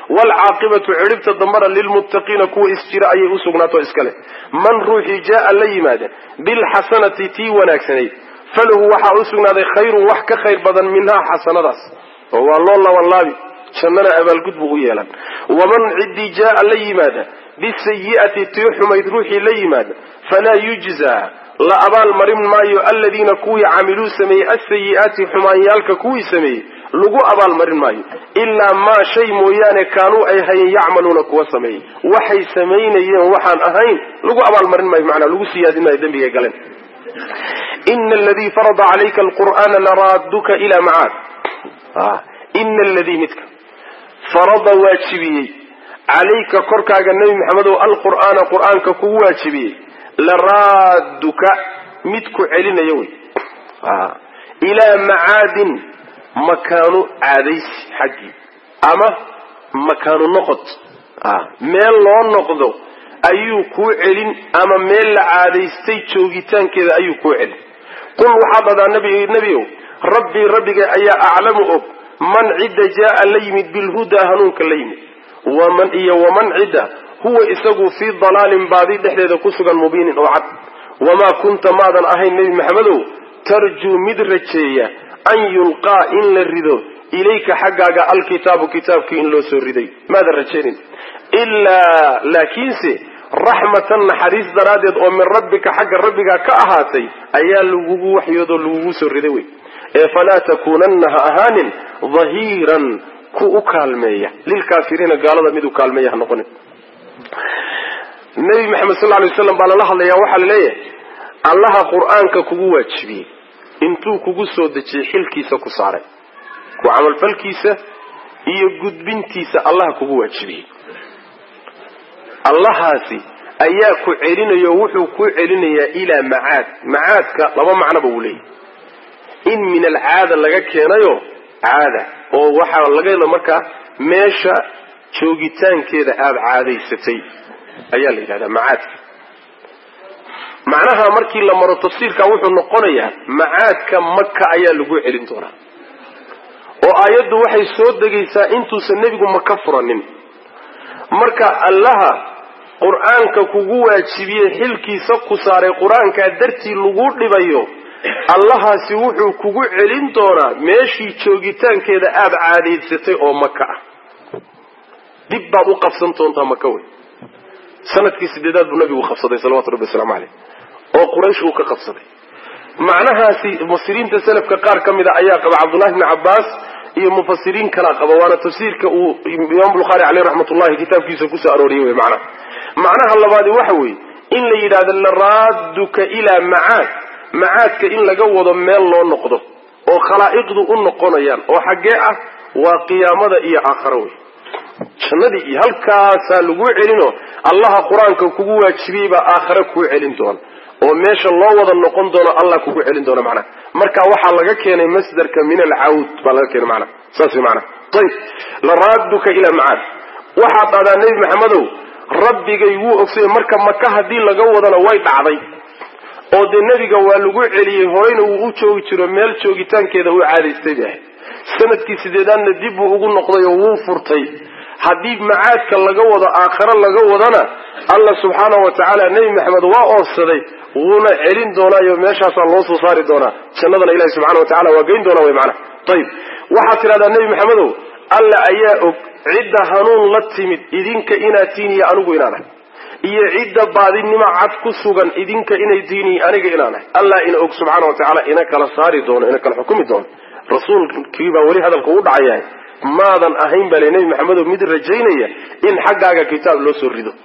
waalcaaqibatu cidhibta dambana lilmuttaqiina kuwa isjira ayay u sugnaato iskale man ruuxii jaaa la yimaada bilxasanati tii wanaagsanayd falahu waxaa u sugnaaday khayrun wax ka khayr badan minhaa xasanadaas oo waa loo labanlaabi jannana abaalgud buu u yeelan waman ciddii jaaa la yimaada bisayi'ati tii xumayd ruuxii la yimaada falaa yujzaa la abaal marin maayo aladiina kuwii camiluu sameeyey asayi'aati xumaanyaalka kuwii sameeyey lagu abaal marin maayo ilaa maa shay mooyaane kaanuu ay hayeen yacmaluuna kuwa sameeyey waxay samaynayeen waxaan ahayn lagu abaalmarin maayo manaa lagu siyaadin maayo dembigay galeen ina aladii farada calayka alqur'aana laraaduka ilaa macaad ina aladii midka farada waajibiyey calayka korkaaga nebi maxamedow alqur'aana qur'aanka kugu waajibiyey laraaduka mid ku celinaya wey ilaa macaadin makaanu caadaysi xaggii ama makaanu noqod meel loo noqdo ayuu kuu celin ama meel la caadaystay joogitaankeeda ayuu kuu celin qul waxaad dhadaa nebiow rabbii rabbiga ayaa aclamu og man cidda jaaa la yimid bilhudaa hanuunka la yimid waman iyo waman cidda huwa isagu fii dalaalin baadi dhexdeeda ku sugan mubiinin oo cad wamaa kunta maadan ahayn nebi maxamedow tarjuu mid rajeeya an yulqaa in la rido ilayka xaggaaga alkitaabu kitaabkii in loo soo riday maadan rajaynin ilaa laakiinse raxmatan naxariis daraaddeed oo min rabbika xagga rabbigaa ka ahaatay ayaa lagugu waxyoodoo lagugu soo riday wey ee falaa takuunanna ha ahaanin dahiiran ku u kaalmeeya lilkaafiriina gaalada mid u kaalmeeya ha noqonin nebi maxamed sal lay waslam baa lala hadlayaa waxaa la leeyahay allaha qur-aanka kugu waajibiyey intuu kugu soo dejiyey xilkiisa ku saaray ku camalfalkiisa iyo gudbintiisa allaha kugu waajibiyey allahaasi ayaa ku celinayo wuxuu ku celinayaa ilaa macaad macaadka laba macnoba uu leeyahy in min alcaada laga keenayo caada oo waxaa laga helo markaa meesha joogitaankeeda aada caadaysatay ayaa la yidhahdaa macaadka macnaha markii la maro tafsiirka wuxuu noqonayaa macaadka maka ayaa lagu celin doonaa oo aayaddu waxay soo degaysaa intuusan nebigu maka furanin marka allaha qur-aanka kugu waajibiyey xilkiisa ku saaray qur-aankaa dartii lagu dhibayo allahaasi wuxuu kugu celin doonaa meeshii joogitaankeeda aada caadaysatay oo maka ah dib baad u qabsan doontaa maka wey sanadkii sideedaad buu nabigu qabsaday salawatu rabbi waslamu caleyh oo quraysh uu ka qabsaday macnahaasi mufasiriinta selafka qaar ka mida ayaa qaba cabdullahi bni cabbaas iyo mufasiriin kalaa qaba waana tafsiirka uu imaam bukhaari caleyh raxmatullahi kitaabkiisa kusoo arooriyey wey macnaha macnaha labaadi waxa weeye in la yidhahdo laraaduka ilaa macaad macaadka in laga wado meel loo noqdo oo khalaa'iqdu u noqonayaan oo xaggee ah waa qiyaamada iyo aakharo wey jannadii iyo halkaasaa lagu celinoo allaha qur-aanka kugu waajibiyey baa aakhare kuu celin doona oo meesha loo wada noqon doono allah kugu celin doona macnaha marka waxaa laga keenay masdarka min alcawd baa laga keenay macnaha saas wey macnaha ayib laraaduka ilaa macaad waxaad dhahdaa nebi maxamedow rabbigay wuu ogsayay marka maka haddii laga wadana way dhacday oo dee nebiga waa lagu celiyey horeyna wuu u joogi jiro meel joogitaankeeda uu caadaystay bay ahayd sanadkii sideedaadna dib buu ugu noqday oo wuu furtay haddii macaadka laga wado aakhare laga wadana allah subxaana wa tacaala nebi maxamed waa oorsaday wuuna celin doonaayo meeshaasaa loo soo saari doonaa jannadana ilahi subxana wa tacala waa geyn doonaa wy macnaha ayib waxaad tidhahdaa nebi maxamedow alla ayaa og cidda hanuun la timid idinka inaad tiin iyo anigu inaanahay iyo cidda baadinimo cad ku sugan idinka inay diin iyo aniga inaanahay allah ina og subxaana wa tacaala ina kala saari doono ina kala xukumi doono rasuulkii baa weli hadalka u dhacayahay maadan ahayn baa le nebi maxamedow mid rajaynaya in xaggaaga kitaab loo soo rido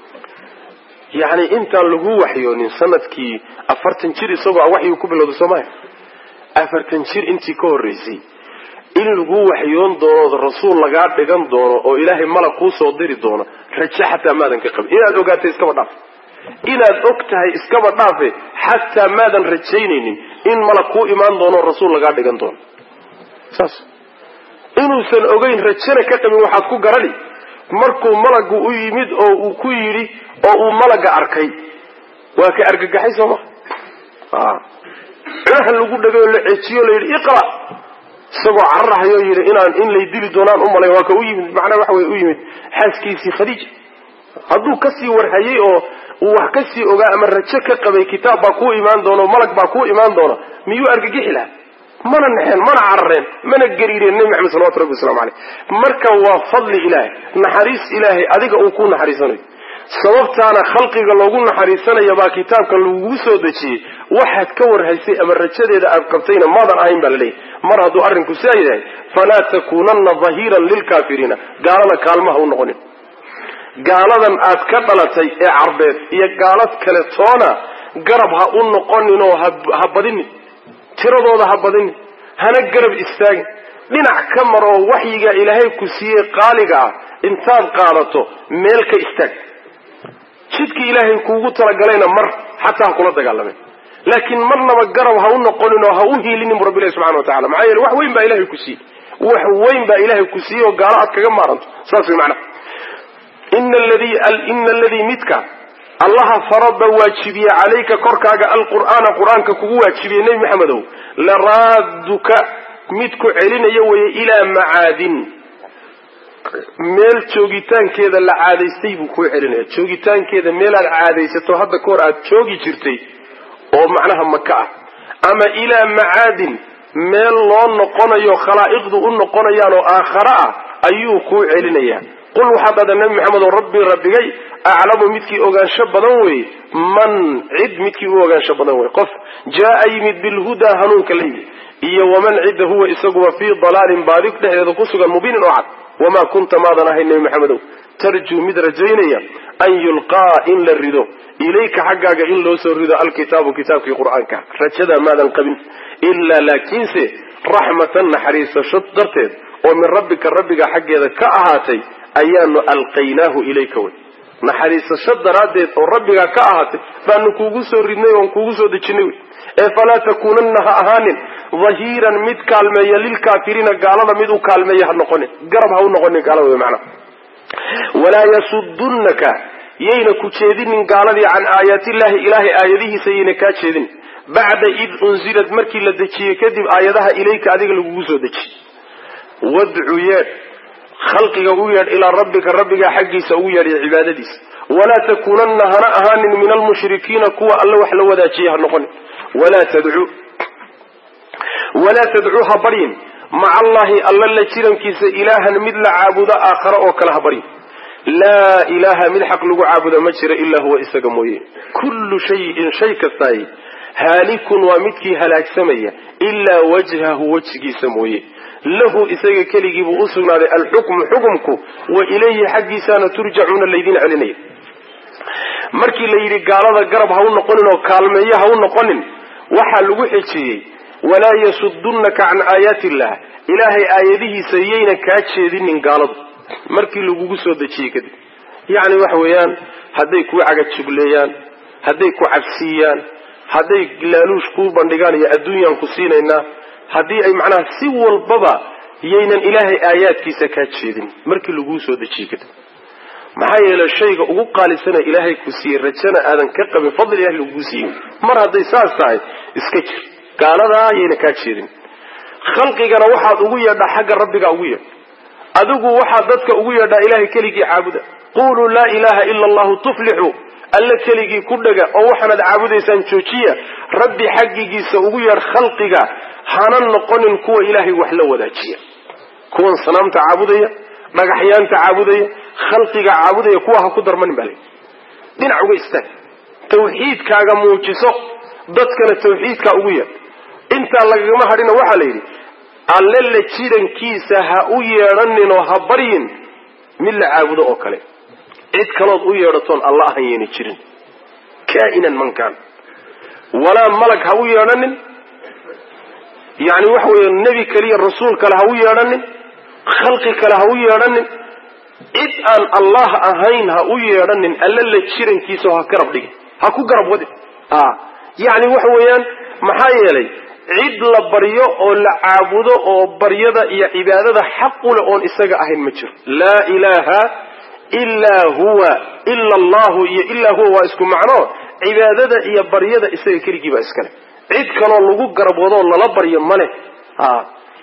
yacni intaan lagu waxyoonin sanadkii afartan jir isagoo a waxyuu ku bilowday soomaya afartan jir intii ka horreysay in lagu waxyoon doono rasuul lagaa dhigan doono oo ilaahay malag kuu soo diri doono raje xataa maadan ka qabin inaad ogaatay iskaba dhaaf inaad og tahay iskaba dhaafe xataa maadan rajaynaynin in malag kuu imaan doono rasuul lagaa dhigan doono saas inuusan ogeyn rajana ka qabin waxaad ku garani markuu malagu u yimid oo uu ku yidhi oo uu malaga arkay waa ka argagaxay soo ma cunaha lagu dhagay oo la ceejiyo la yidhi iqra isagoo cararahayoo yidhi inaan in lay dili doonaan u malay waa ka u yimid macnaa waxa wey u yimid xaaskiisii khadiija hadduu kasii warhayey oo uu wax kasii ogaa ama rajo ka qabay kitaab baa kuu imaan doona malag baa kuu imaan doona miyuu argagixi laha mana naxeen mana carareen mana gariireen nebi maxamed salawatu rabbi waslamu caleyh marka waa fadli ilaahay naxariis ilaahay adiga uu ku naxariisanayo sababtaana khalqiga loogu naxariisanaya baa kitaabkan lagugu soo dejiyey waxaad ka warhaysay ama rajadeeda aad qabtayna maadan ahayn baa laleeyahy mar hadduu arrinku sidaa yahay falaa takuunanna dahiiran lilkaafiriina gaalada kaalmaha u noqonin gaaladan aad ka dhalatay ee carbeed iyo gaalad kale toona garab ha u noqonin oo ha badinin tiradooda ha badinin hana garab istaagin dhinac ka mar oo waxyiga ilaahay ku siiyey qaaliga ah intaad qaadato meel ka istaag jidkii ilaahay kuugu talagalayna mar xataa ha kula dagaalamen laakiin marnaba garab ha u noqonin oo ha u hiilinin bu rabbi ilahi subxana wa tacala maxaa yeele wax weyn baa ilahay ku siiyey wax weyn baa ilaahay ku siiyey oo gaalo aad kaga maaranto saas way macnaha ina aladii midka allaha farada waajibiye calayka korkaaga alqur'aana qur-aanka kugu waajibiyey nebi maxamedow laraaduka mid ku celinaya weye ilaa macaadin meel joogitaankeeda la caadaystay buu kuu celinaya joogitaankeeda meelaad caadaysato hadda kahor aad joogi jirtay oo macnaha maka ah ama ilaa macaadin meel loo noqonayo khalaa'iqdu u noqonayaan oo aakhare ah ayuu kuu celinayaa qul waxaad dhahdaa nabi maxamedo rabbii rabbigay aclamu midkii ogaansho badan weye man cid midkii u ogaansho badan weye qof jaa yimid bilhudaa hanuunka la yimid iyo waman cidda huwa isaguba fii dalaalin baadi dhexdeeda ku sugan mubiinin oo cad wamaa kunta maadan ahayn nebi maxamedow tarjuu mid rajaynaya an yulqaa in la rido ilayka xaggaaga in loo soo rido alkitaabu kitaabkii qur-aanka rajadaa maadan qabin ilaa laakiinse raxmatan naxariisasho darteed oo min rabbika rabbiga xaggeeda ka ahaatay ayaanu alqaynaahu ilayka wey naxariisasho daraaddeed oo rabbigaa ka ahaatay baanu kuugu soo ridnay oon kuugu soo dejinay wey ee falaa takuunanna ha ahaanin dahiiran mid kaalmeeya lilkaafiriina gaalada mid u kaalmeeya ha noqonin garab ha u noqonin gaalada wey macnaha walaa yasudunnaka yayna ku jeedinin gaaladii can aayaatillahi ilaahay aayadihiisa yayna kaa jeedin bacda id unzilad markii la dejiyey kadib aayadaha ilayka adiga lagugu soo dejiyey wadcu yeedh khalqiga u yeedh ilaa rabbika rabbigaa xaggiisa ugu yeedh iyo cibaadadiisa walaa takuunanna hana ahaanin min almushrikiina kuwa alle wax la wadaajiya ha noqonin walaa tadcuu walaa tadcuu ha baryin maca allahi alla la jirankiisa ilaahan mid la caabudo aakhare oo kale ha baryin laa ilaaha mid xaq lagu caabudo ma jira ilaa huwa isaga mooye kullu shayin shay kastaay haalikun waa midkii halaagsamaya ilaa wajhahu wejigiisa mooye lahu isaga keligiibuu u sugnaaday alxukmu xukumku wa ilayhi xaggiisaana turjacuuna laydin celinaya markii la yidhi gaalada garab ha u noqonin oo kaalmeeyo ha u noqonin waxaa lagu xejiyey walaa yasudunnaka can aayaati illah ilaahay aayadihiisa yayna kaa jeedinin gaaladu markii lagugu soo dejiyey kadib yacni waxa weeyaan hadday kuu cagajugleeyaan hadday ku cabsiiyaan hadday laaluush kuu bandhigaan iyo adduunyaan ku siinaynaa haddii ay macnaha si walbaba yaynan ilaahay aayaadkiisa kaa jeedin markii laguu soo dejiyey kadib maxaa yeelay shayga ugu qaalisana ilaahay ku siiyey rajana aadan ka qabin fadli ilahi laguu siiyey mar hadday saas tahay iska jir gaaladaa yayna kaa jeedin khalqigana waxaad ugu yeedhaa xagga rabbigaa ugu yeedh adigu waxaad dadka ugu yeedhaa ilahay keligii caabuda quluu laa ilaaha ila allahu tuflixu alle keligii ku dhaga oo waxaanaad caabudaysaan joojiya rabbi xaggigiisa ugu yeedh khalqiga hana noqonin kuwa ilaahay wax la wadaajiya kuwan sanaamta caabudaya dhagaxyaanta caabudaya khalqiga caabudaya kuwa ha ku darmanin baa layidhi dhinac uga istaag tawxiidkaaga muujiso dadkana tawxiidkaa ugu yeedh intaa lagagama hadhina waxaa la yidhi alle la jirankiisa ha u yeedhanin oo ha baryin mid la caabudo oo kale cid kalood u yeedhatoon alla ahan yeena jirin kaa'inan mankaan walaa malag ha u yeedhanin yacni waxa weeye nebi kaliya rasuul kale ha u yeedhanin khalqi kale ha u yeedhanin cid aan allah ahayn ha u yeedhanin alle la jirankiisa oo ha garab dhigin ha ku garab wadin a yacni waxa weeyaan maxaa yeelay cid la baryo oo la caabudo oo baryada iyo cibaadada xaqule oon isaga ahayn ma jiro laa ilaaha ilaa huwa ila allahu iyo ilaa huwa waa isku macno cibaadada iyo baryada isaga keligii baa iskale cid kaloo lagu garab wadoo lala baryo ma leh a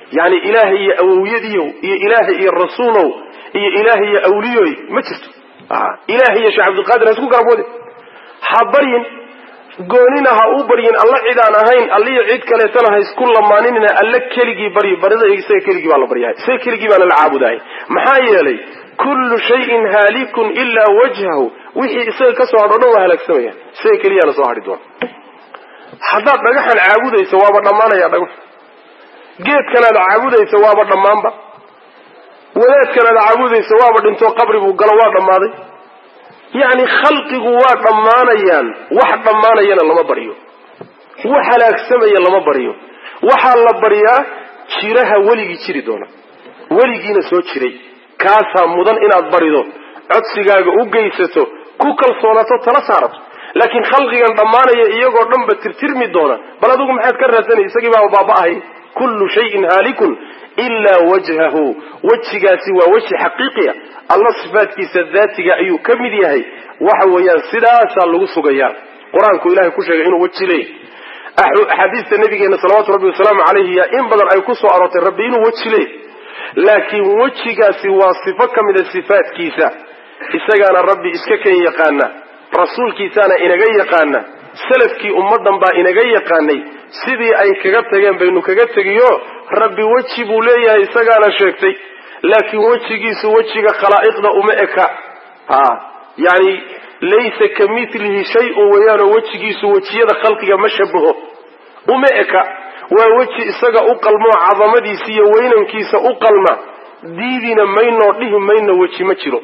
yani ilaahay iyo awowyadiiyow iyo ilaahay iyo rasuulow iyo ilaahay iyo awliyoy ma jirto ilaahay iyo sheekh cabdilqaadir ha isku garabwade ha baryin goonina ha u baryin alla cid aan ahayn alliyo cid kaleetana ha isku lamaaninina alla keligii baryo barida isaga keligii baa la baryahay isaga keligii baana la caabudahay maxaa yeelay kullu shayin haalikun ilaa wajhahu wixii isaga ka soo hadho dhan waa halaagsamaya isaga keliyaana soo hadhi doona haddaad dhagaxan caabudayso waaba dhammaanaya dhagax geedkanaad caabudayso waaba dhammaanba wadaadkanaad caabudayso waaba dhintoo qabri buu galo waa dhammaaday yacni khalqigu waa dhammaanayaan wax dhammaanayana lama baryo wax halaagsamaya lama baryo waxaa la baryaa jiraha weligii jiri doona weligiina soo jiray kaasaa mudan inaad barido codsigaaga u geysato ku kalsoonato tala saarato laakiin khalqigan dhammaanaya iyagoo dhanba tirtirmi doona bal adigu maxaad ka raadsanay isagii baaba baaba'ahay kullu shayin haalikun ilaa wajhahu wejigaasi waa weji xaqiiqiya alla sifaadkiisa daatiga ayuu ka mid yahay waxa weeyaan sidaasaa lagu sugayaa qur-aanku ilahay ku sheegay inuu weji leeyahy axaadiista nabigeena salawatu rabbi wasalaamu calayhi yaa in badan ay ku soo aroortay rabbi inuu weji leeyahy laakiin wejigaasi waa sifo ka mida sifaadkiisa isagaana rabbi iska kan yaqaana rasuulkiisaana inaga yaqaana salafkii ummaddan baa inaga yaqaanay sidii ay kaga tageen baynu kaga tegiyo rabbi weji buu leeyahay isagaana sheegtay laakiin wejigiisu wejiga khalaa'iqda uma eka ha yani laysa ka milihi shay-un weeyaanoo wejigiisu wejiyada khalqiga ma shabaho uma eka waa weji isaga u qalmoo cadamadiisa iyo weynankiisa u qalma diidina maynoo dhihi mayno weji ma jiro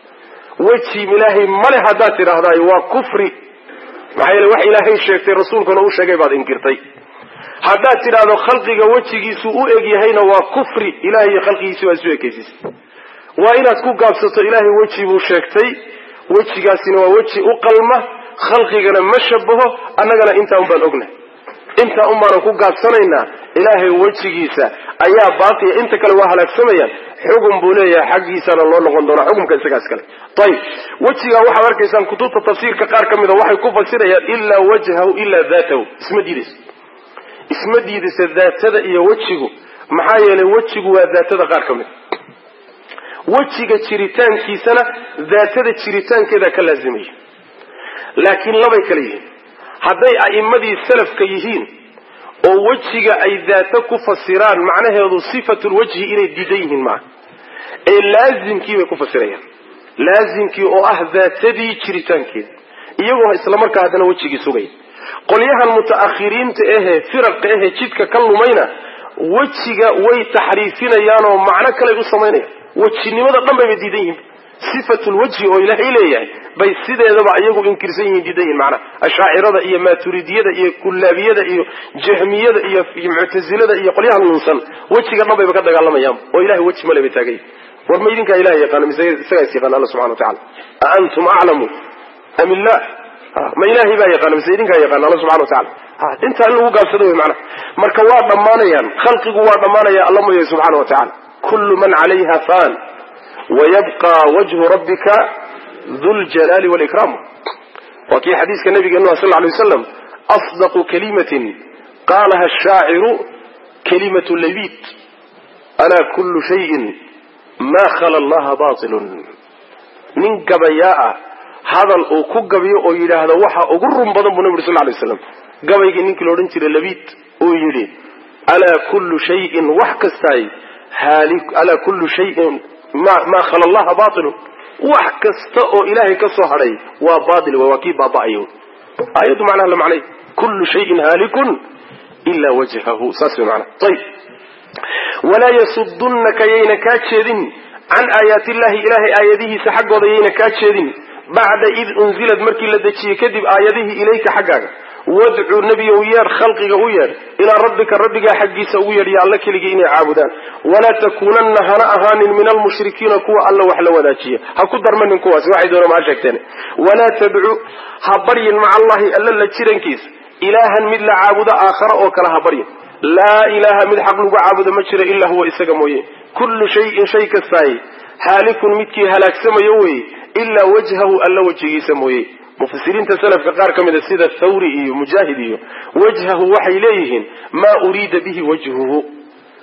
weji ilaahay male haddaad tidhaahdaay waa kufri maxaa yeele wax ilaahay sheegtay rasuulkuna u sheegay baad inkirtay haddaad tidhaahdo khalqiga wejigiisu u eg yahayna waa kufri ilahay iyo khalqigiisi waa isu ekaysiisay waa inaad ku gaabsato ilaahay weji buu sheegtay wejigaasina waa weji u qalma khalqigana ma shabaho annagana intaa un baan ognahay intaa un baanan ku gaabsanaynaa ilaahay wejigiisa ayaa baaqiya inta kale waa halaagsamayaan xugun buu leeyahay xaggiisana loo noqon doonaa xukumka isagaas kale ayib wejigaa waxaad arkaysaan kutubta tafsiirka qaar ka mida waxay ku fasirayaan ilaa wajhahu ilaa daatahu isma diidayso isma diidaysa daatada iyo wejigu maxaa yeelay wejigu waa daatada qaar ka mid wejiga jiritaankiisana daatada jiritaankeeda ka laazimaya laakiin labay kale yihiin hadday a'immadii salafka yihiin oo wejiga ay daato ku fasiraan macnaheedu sifatulwajhi inay diidan yihiin maaha ee laazimkii bay ku fasirayaan laazimkii oo ah daatadii jiritaankeeda iyagoo islamarkaa haddana wejigii sugaya qolyahan muta'akhiriinta ahee firaqa ahee jidka ka lumayna wejiga way taxriifinayaan oo macno kaley u samaynayaan wejinimada dhan bayba diidan yihiin sifatulwajhi oo ilaahay leeyahay bay sideedaba iyagu inkirsan yihiin diidan yihin macnaha ashaacirada iyo maaturidiyada iyo kullaabiyada iyo jahmiyada iyo muctasilada iyo qolyaha lunsan wejiga dhan bayba ka dagaalamayaan oo ilahay weji male bay taagay war ma idinkaa ilahay yaqaana mise isagaa is yaqaana alla subxana wa tacala a antum aclamu am illah ma ilaahay baa yaqaana mise idinkaa yaqaana alla subxana wa tacala intaa in lagu gaabsado wey macnaha marka waa dhammaanayaan khalqigu waa dhammaanaya alla mooyahay subxana wa tacala kullu man calayha fan wayabqa wajhu rabbika duljalaali walikraam waa kii xadiiska nabigeenu sal lay waslam asdaqu kalimatin qaalaha ashaaciru kalimatu labid alaa kullu shayin ma khala allaha batilun nin gabayaa ah hadal uu ku gabiyo oo yidhaahdo waxa ugu run badan buu nabi uri sal lay waslam gabaygii ninkii la odhan jiray labid uu yidhi alaa kullu shayin wax kastaay alaa kullu shayin maa khala allaha bailun wax kasta oo ilaahay ka soo hadhay waa bail waa kii baaba'ayo aayaddu macnaha la macnay kullu shayin haalikun ila wajhahu saas way macnaha ayib walaa yasudunnaka yayna kaa jeedin can aayaati illahi ilaahay aayadihiisa xaggooda yayna kaa jeedin bacda id unzilad markii la dejiyey kadib aayadihii ilayka xaggaaga wadcuu nebiyow yeedh khalqiga u yeedh ilaa rabbika rabbigaa xaggiisa ugu yeedh ya alla keligii inay caabudaan walaa takuunanna hana ahaanin min almushrikiina kuwa alla wax la wadaajiya ha ku darmanin kuwaasi waxay doona maa sheegteen walaa tadcu ha baryin maca allahi alla la jirankiisa ilaahan mid la caabudo aakhara oo kale ha baryin laa ilaaha mid xaq lagu caabudo ma jiro ilaa huwa isaga mooye kullu shayin shay kastaay haalikun midkii halaagsamayo weye ilaa wajhahu alla wejigiisa mooye mufasiriinta salafka qaar ka mida sida thawri iyo mujaahid iyo wajhahu waxay leeyihiin maa uriida bihi wajhuhu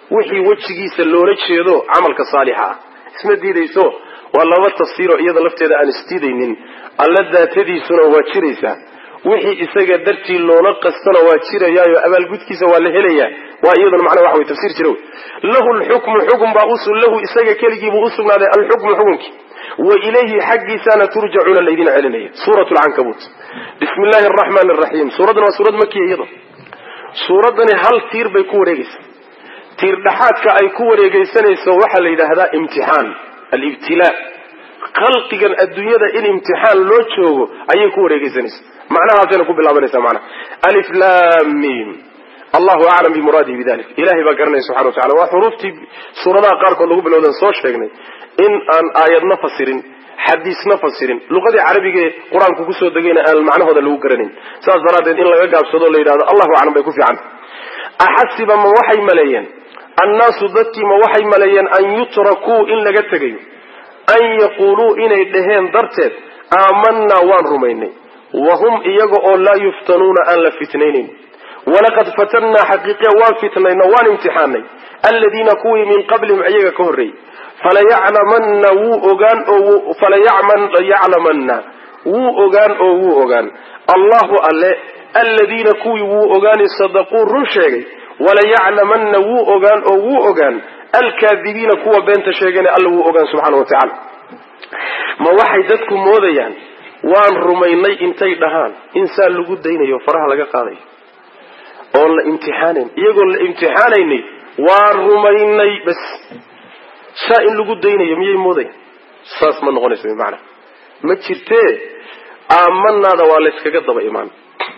wixii wejigiisa loola jeedo camalka saalixa ah isma diidayso waa laba tafsiiroo iyada lafteeda aan isdiidaynin alla daatadiisuna waa jiraysaa wixii isaga dartii loola qastona waa jirayaayo abaalgudkiisa waa la helayaa waa iyaduna macnaa waxa wey tafsiir jira wey lahu lxukmu xukm baa usu lahu isaga keligiibuu usugnaaday alxukmu xukunkii wa ilayhi xaggiisaana turjacuuna laydin celinaya suurat lcankabuut bismi illaahi araxmaani araxiim suuraddani waa suurad makiya iyado suuraddani hal tiir bay ku wareegaysaa tiir dhaxaadka ay ku wareegaysanayso waxaa la yidhaahdaa imtixaan alibtilaa khalqigan adduunyada in imtixaan loo joogo ayay ku wareegaysanaysa macnahaasayna ku bilaabanaysa macnaha alif lam mim allahu aclam bimuraadihi bidalik ilahay baa garanaya subxana wa tacala waa xuruuftii suuradaha qaarkood lagu bilowdan soo sheegnay in aan aayadna fasirin xadiisna fasirin luqadii carabigee qur-aanku kusoo degayna aan macnahooda lagu garanayn saas daraaddeed in laga gaabsado la yidhahdo allahu aclam bay ku fiican axasiba ma waxay maleeyeen annaasu dadkii ma waxay maleeyeen an yutrakuu in laga tegayo an yaquuluu inay dhaheen darteed aamanaa waan rumaynay wahum iyaga oo laa yuftanuuna aan la fitnaynayn walaqad fatannaa xaqiiqiya waan fitnayno waan imtixaanay aladiina kuwii min qablihim iyaga ka horreeyey falayaclamanna wuu ogaan oo falayaclamanna wuu ogaan oo wuu ogaan allahu alle aladiina kuwii wuu ogaani sadaquu run sheegay walayaclamanna wuu ogaan oo wuu ogaan alkaadibiina kuwa beenta sheegana alla wuu ogaan subxaana wa tacaala ma waxay dadku moodayaan waan rumaynay intay dhahaan in saa lagu daynayo faraha laga qaadayo oon la imtixaanayn iyagoon la imtixaanaynay waan rumaynay bas saa in lagu daynayo miyay moodayaan saas ma noqonayso bimacana ma jirtee aamanaada waa layskaga daba imaan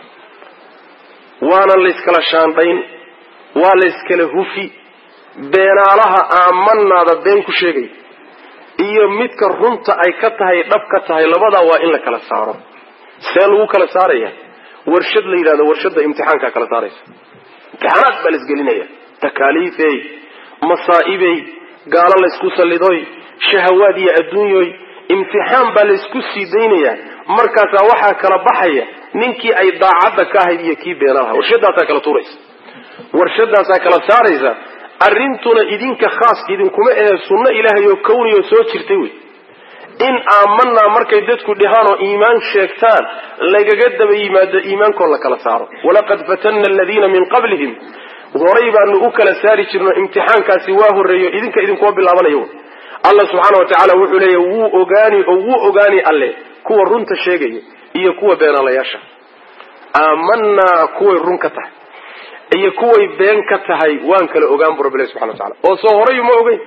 waana layskala shaandhayn waa layskala hufi beenaalaha aamanaada been ku sheegay iyo midka runta ay ka tahay dhab ka tahay labadaa waa in la kala saaro see lagu kala saaraya warshad la yidhahdo warshadda imtixaankaa kala saaraysa imtixaanaad baa laisgelinaya takaaliifey masaa'ibey gaalo laysku sallidoy shahawaad iyo adduunyoy imtixaan baa laysku sii daynayaa markaasaa waxaa kala baxaya ninkii ay daacadda ka ahayd iyo kii beenaalaha warshadaasaa kala tuuraysa warshadaasaa kala saaraysa arrintuna idinka khaas idinkuma ahe sunno ilaahay oo kawniyo soo jirtay wey in aamanaa markay dadku dhahaan oo iimaan sheegtaan lagaga daba yimaado iimaankoo la kala saaro walaqad fatanna aladiina min qablihim horay baanu u kala saari jirno imtixaankaasi waa horreeyo idinka idinkuma bilaabanayo alla subxaana wa tacaala wuxuu leeyahy wuu ogaani oo wuu ogaani alle kuwa runta sheegaya iyo kuwa beenaalayaasha aamanaa kuway run ka tahay iyo kuway been ka tahay waan kala ogaan bu rabbilahi subxana wa tacala oo soo horay ma ogeyn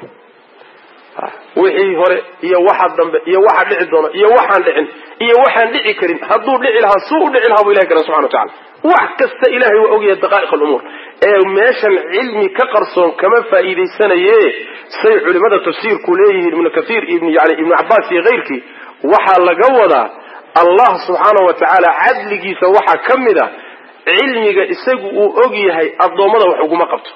wixii hore iyo waxa dambe iyo waxa dhici doona iyo waxaan dhicin iyo waxaan dhici karin hadduu dhici lahaa suu u dhici lahaa bu ilahi kara subxana wa tacala wax kasta ilahay waa ogyahay daqaa'iq alumuur ee meeshan cilmi ka qarsoon kama faa'iidaysanaye say culimada tafsiirku leeyihiin ibnu kathiir ibn yani ibnu cabbaas iyo keyrkii waxaa laga wadaa allah subxaana wa tacaala cadligiisa waxaa ka mid a cilmiga isagu uu og yahay addoommada wax uguma qabto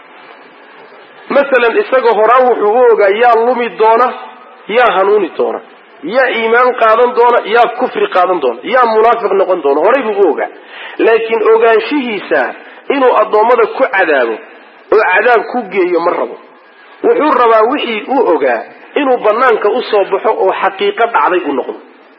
masalan isaga horaan wuxuu u ogaa yaa lumi doona yaa hanuuni doona yaa iimaan qaadan doona yaa kufri qaadan doona yaa munaafiq noqon doona horay buu u ogaa laakiin ogaanshihiisa inuu addoommada ku cadaabo oo cadaab ku geeyo ma rabo wuxuu rabaa wixii uu ogaa inuu banaanka usoo baxo oo xaqiiqo dhacday uu noqdo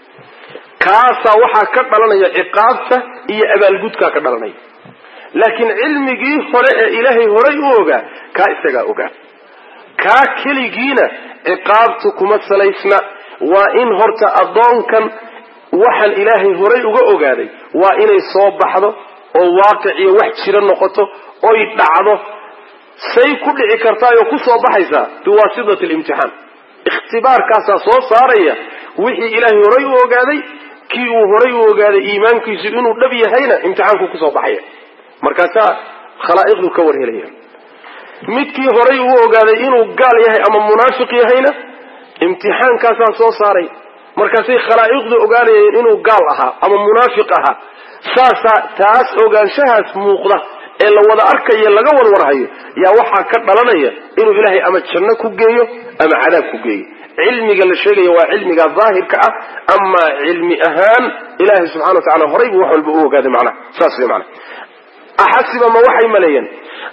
kaasaa waxaa ka dhalanaya ciqaabta iyo abaalgudkaa ka dhalanaya laakiin cilmigii hore ee ilaahay horay u ogaa kaa isagaa ogaa kaa keligiina ciqaabtu kuma salaysna waa in horta addoonkan waxaan ilaahay horay uga ogaaday waa inay soo baxdo oo waaqic iyo wax jiro noqoto oy dhacdo say ku dhici kartaayoo ku soo baxaysaa biwaasitati alimtixaan ikhtibaarkaasaa soo saaraya wixii ilaahay horay u ogaaday kii uu horay u ogaaday iimaankiisu inuu dhab yahayna imtixaanku kusoo baxaya markaasaa khalaa'iqdu ka warhelaya midkii horay uu ogaaday inuu gaal yahay ama munaafiq yahayna imtixaankaasaa soo saaray markaasay khalaa'iqdu ogaanayeen inuu gaal ahaa ama munaafiq ahaa saasaa taas ogaanshahaas muuqda ee la wada arkayo laga warwarhayo yaa waxaa ka dhalanaya inuu ilaahay ama janno ku geeyo ama cadaab ku geeyo cilmiga la sheegaya waa cilmiga daahirka ah amaa cilmi ahaan ilaahay subxana wa tacala horay buu wax walba u ogaaday macnaha saas wey macnaha axasiba ma waxay maleeyeen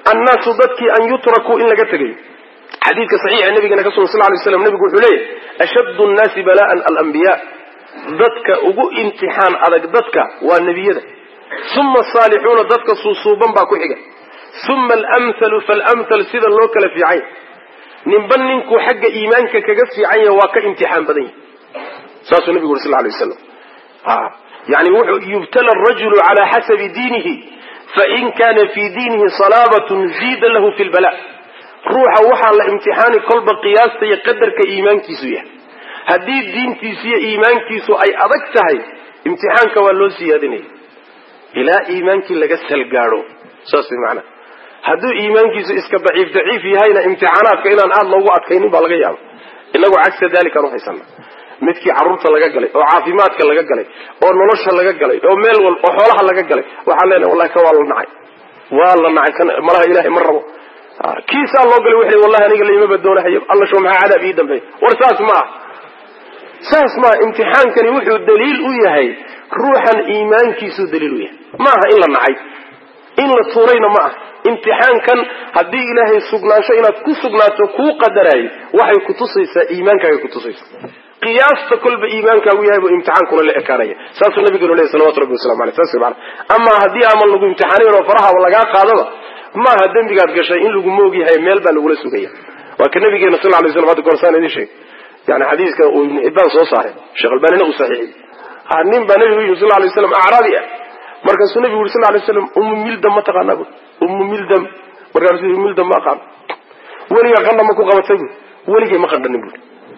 annaasu dadkii an yutrakuu in laga tegayo xadiidka saxiixa nabigana ka sugan sal lay slam nebigu wuxuu leeyahy ashaddu nnaasi bala'an alambiyaa dadka ugu imtixaan adag dadka waa nebiyada uma asaalixuuna dadka suusuuban baa ku xiga uma alamhalu faalamhal sida loo kala fiican yahy ninba ninkuu xagga iimaanka kaga fiican yahay waa ka imtixaan badan yahy saasuu nabigu uri sal lay waslam yani wuxuu yubtala arajulu cala xasabi diinihi fain kana fii diinihi salaabatun ziida lahu fi lbala ruuxa waxaa la imtixaani kolba qiyaasta iyo qadarka iimaankiisu yahay haddii diintiisu iyo iimaankiisu ay adag tahay imtixaanka waa loo siyaadinaya ilaa iimaankii laga salgaado saas way macanaha hadduu iimaankiisu iska daciif daciif yahayna imtixaanaadka inaan aada loogu adkaynin baa laga yaaba inagu cagsa dalikaan uhaysana midkii carruurta laga galay oo caafimaadka laga galay oo nolosha laga galay oo meel wal oo xoolaha laga galay waxaan leenahay wallahi kan waa la nacay waa la nacay kan malaha ilahay ma rabo kiisaa loo galay wuxuu wallahi aniga laimaba doonahayo alla sho maxaa cadaab ii dambeey war saas ma ah saas maa imtixaankani wuxuu daliil u yahay ruuxan iimaankiisuu daliil u yahay maaha in la nacay in la tuurayna ma ah imtixaankan haddii ilaahay sugnaansho inaad ku sugnaato kuu qadaraayo waxay kutusaysaa iimaankaaga kutusaysaa qiyaasta kolba iimaankaagu yahay buu imtixaankuna la ekaanaya saasuu nabigenu lehy salawatu rabbi waslamu aleyh saas mana amaa haddii aman lagu imtixaanayn oo farahaba lagaa qaadaba maaha dembigaad gashay in lagu moog yahay meel baa lagula sugaya waa ka nabigeena sal lay slam hadda gorsaan idin sheegay yani xadiiska uu ibnu xibbaan soo saaray sheekh albanina uu saxiixiyey nin baa nabigu yii sal lay slam acraabi ah markaasuu nabigu yuri sal lay slam ummu mildam ma taqaanaa bu ummu mildam markaasuu mildam ma aqaan weligaa qandha ma ku qabatay bu weligay ma qandhanin bui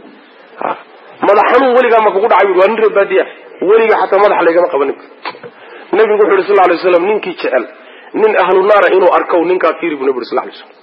madax xanuun weligaa ma kugu dhacay bui waa nin reebaadiya weliga xataa madax laygama qabanin bu nabigu wuxu yuri sal lay slam ninkii jecel nin ahlu naara inuu arkow ninkaa fiiri bu nabi uri sal lay slam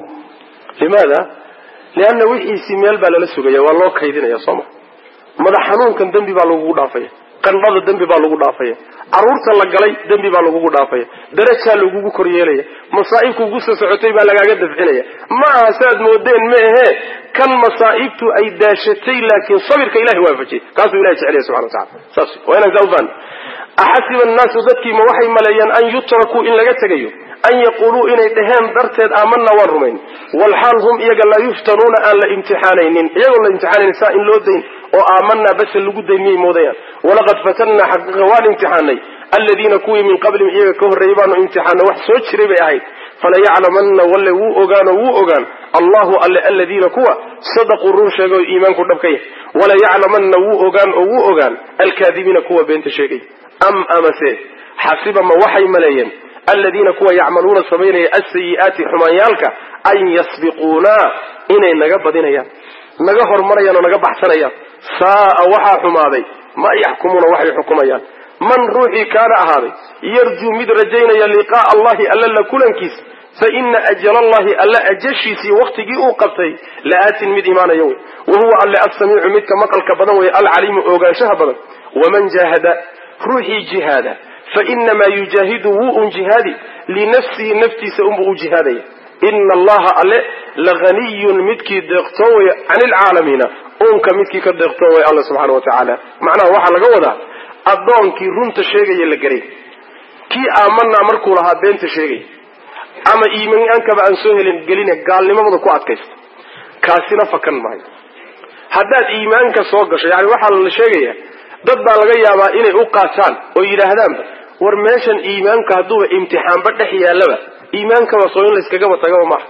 limaada lianna wixiisii meel baa lala sugaya waa loo kaydinaya soo ma madax xanuunkan dembi baa lagugu dhaafaya qandhada dembi baa lagu dhaafaya carruurta la galay dembi baa lagugu dhaafaya darajaa lagugu kor yeelaya masaa'ibkuugu soo socotay baa lagaaga dafcinaya ma aha saaad moodeen ma ahee kan masaa'ibtu ay daashatay laakiin sabirka ilahay waafajiyay kaasuu ilahay jecelaya subxana wa tacala saas waa inaan saa ufahno axasiba annaasu dadkii ma waxay maleeyaan an yutrakuu in laga tegayo an yaquuluu inay dhaheen darteed aamanaa waan rumayn walxaal hum iyaga laa yuftanuuna aan la imtixaanaynin iyagoo la imtixaanayn saa in loo dayn oo aamanaa base lagu dayn miyay moodayaan walaqad fatannaa xaqiiqa waan imtixaanay aladiina kuwii min qablihim iyaga ka horreeyey baanu imtixaanay wax soo jiray bay ahayd falayaclamanna walle wuu ogaanoo wuu ogaan allahu alle aladiina kuwa sadaquu run sheegay oo iimaanku dhab ka yahay walayaclamanna wuu ogaan oo wuu ogaan alkaadibiina kuwa beenta sheegay am amase xasiba ma waxay maleeyeen aladiina kuwa yacmaluuna samaynaya asayi'aati xumaanyaalka an yasbiquunaa inay naga badinayaan naga hormarayaan oo naga baxsanayaan saa'a waxaa xumaaday ma yaxkumuuna waxay xukumayaan man ruuxii kaana ahaaday yarjuu mid rajaynaya liqaa'a allahi alla la kulankiisa fa ina ajala allahi alla ajashiisii waktigii uu qabtay la-aatin mid imaanaya wey wa huwa alle assamiicu midka maqalka badan wey alcaliimu ogaanshaha badan waman jaahada ruuxii jihaada fainamaa yujaahidu wuu un jihaadi linafsihi naftiisa unbuu u jihaadaya ina allaha alle lahaniyun midkii deeqtoon way can ilcaalamiina uunka midkii ka deeqtoon way alla subxaana wa tacaala macnaha waxaa laga wadaa addoonkii runta sheegaya la garay kii aamanaa markuu lahaa beenta sheegaya ama iimaankaba aan soo helin gelina gaalnimamada ku adkaysta kaasina fakan maayo haddaad iimaanka soo gasho yani waxaa la sheegaya dad baa laga yaabaa inay u qaataan oo yidhaahdaanba war meeshan iimaanka hadduuba imtixaanba dhex yaallaba iimaankaba soo in layskagaba tagaba maaha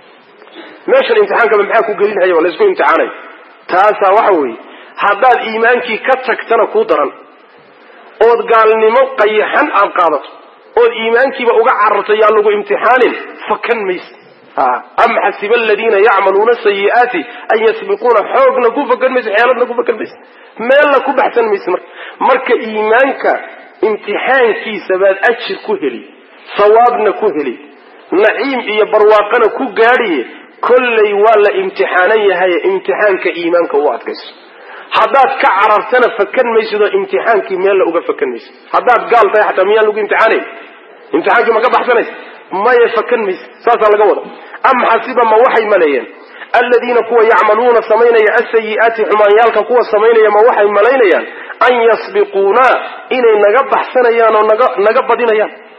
meeshan imtixaankaba maxaa ku gelinhayaba laysku imtixaanayo taasaa waxa weeye haddaad iimaankii ka tagtana kuu daran ood gaalnimo qayaxan aad qaadato ood iimaankiiba uga cararto yaa lagu imtixaanin fakan mayse am xasiba aladiina yacmaluuna sayi'aati an yasbiquuna xoogna ku fakan mayse xeeladna ku fakan mayse meelna ku baxsan mayse marka marka iimaanka imtixaankiisa baad ajir ku heli sawaabna ku heli naciim iyo barwaaqana ku gaadhiye kollay waa la imtixaanan yahaye imtixaanka iimaanka u adkayso haddaad ka carartana fakan maysid oo imtixaankii meella uga fakan maysid haddaad gaal tahay xataa miyaan lagu imtixaanayn imtixaankii ma ka baxsanaysa maya fakan maysid saasaa laga wada am xasiba ma waxay maleeyeen aladiina kuwa yacmaluuna samaynaya asayi'aati xumaanyaalka kuwa samaynaya ma waxay malaynayaan an yasbiquunaa inay naga baxsanayaan oo naga naga badinayaan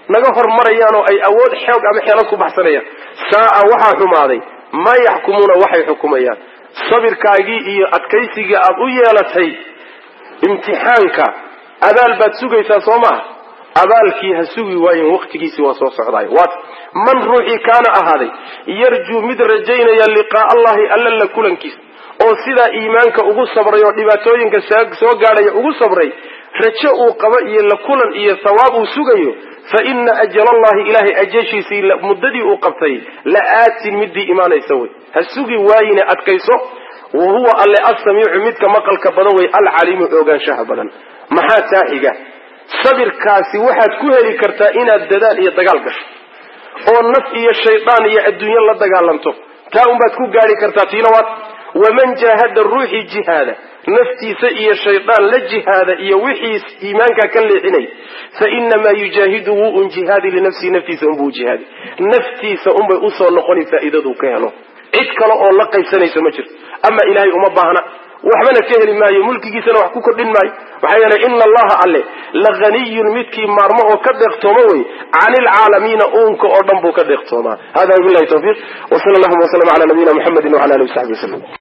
naga hormarayaan oo ay awood xoog ama xeelad ku baxsanayaan saa'a waxaa xumaaday maa yaxkumuuna waxay xukumayaan sabirkaagii iyo adkaysigii aad u yeelatay imtixaanka abaal baad sugaysaa soo maaha abaalkii ha sugi waayen waktigiisii waa soo socdaay waat man ruuxii kaana ahaaday yarjuu mid rajaynaya liqaa allahi alla la kulankiisa oo sidaa iimaanka ugu sabray oo dhibaatooyinka soo gaadhaya ugu sabray rajo uu qabo iyo la kulan iyo thawaab uu sugayo fa ina ajalallahi ilaahay ajashiisii muddadii uu qabtay la aatin midii imaanaysa wey ha sugi waayine adkayso wa huwa alle assamiicu midka maqalka badan wey alcaliimu ogaanshaha badan maxaa taa xiga sabirkaasi waxaad ku heli kartaa inaad dadaal iyo dagaal gasho oo naf iyo shaydaan iyo adduunyo la dagaalanto taa unbaad ku gaadhi kartaa tiina waad waman jaahada ruuxii jihaada naftiisa iyo shaydaan la jihaada iyo wixii iimaankaa ka leexinay fa inamaa yujaahidu wuu un jihaadi linafsihi naftiisa unbuu jihaadi naftiisa unbay usoo noqoni faa'iidaduu ka helo cid kale oo la qaybsanayso ma jirto ama ilaahay uma baahna waxbana ka heli maayo mulkigiisana wax ku kordhin maayo maxaa yeelay ina allaha alle la haniyun midkii maarmo oo ka deeqtooma wey cani ilcaalamiina uunka oo dhan buu ka deeqtoomaa hada wabilahi tawfiiq wsala allahuma waslama ala nabiyina muxamedi wala alihi wasaxbi waslm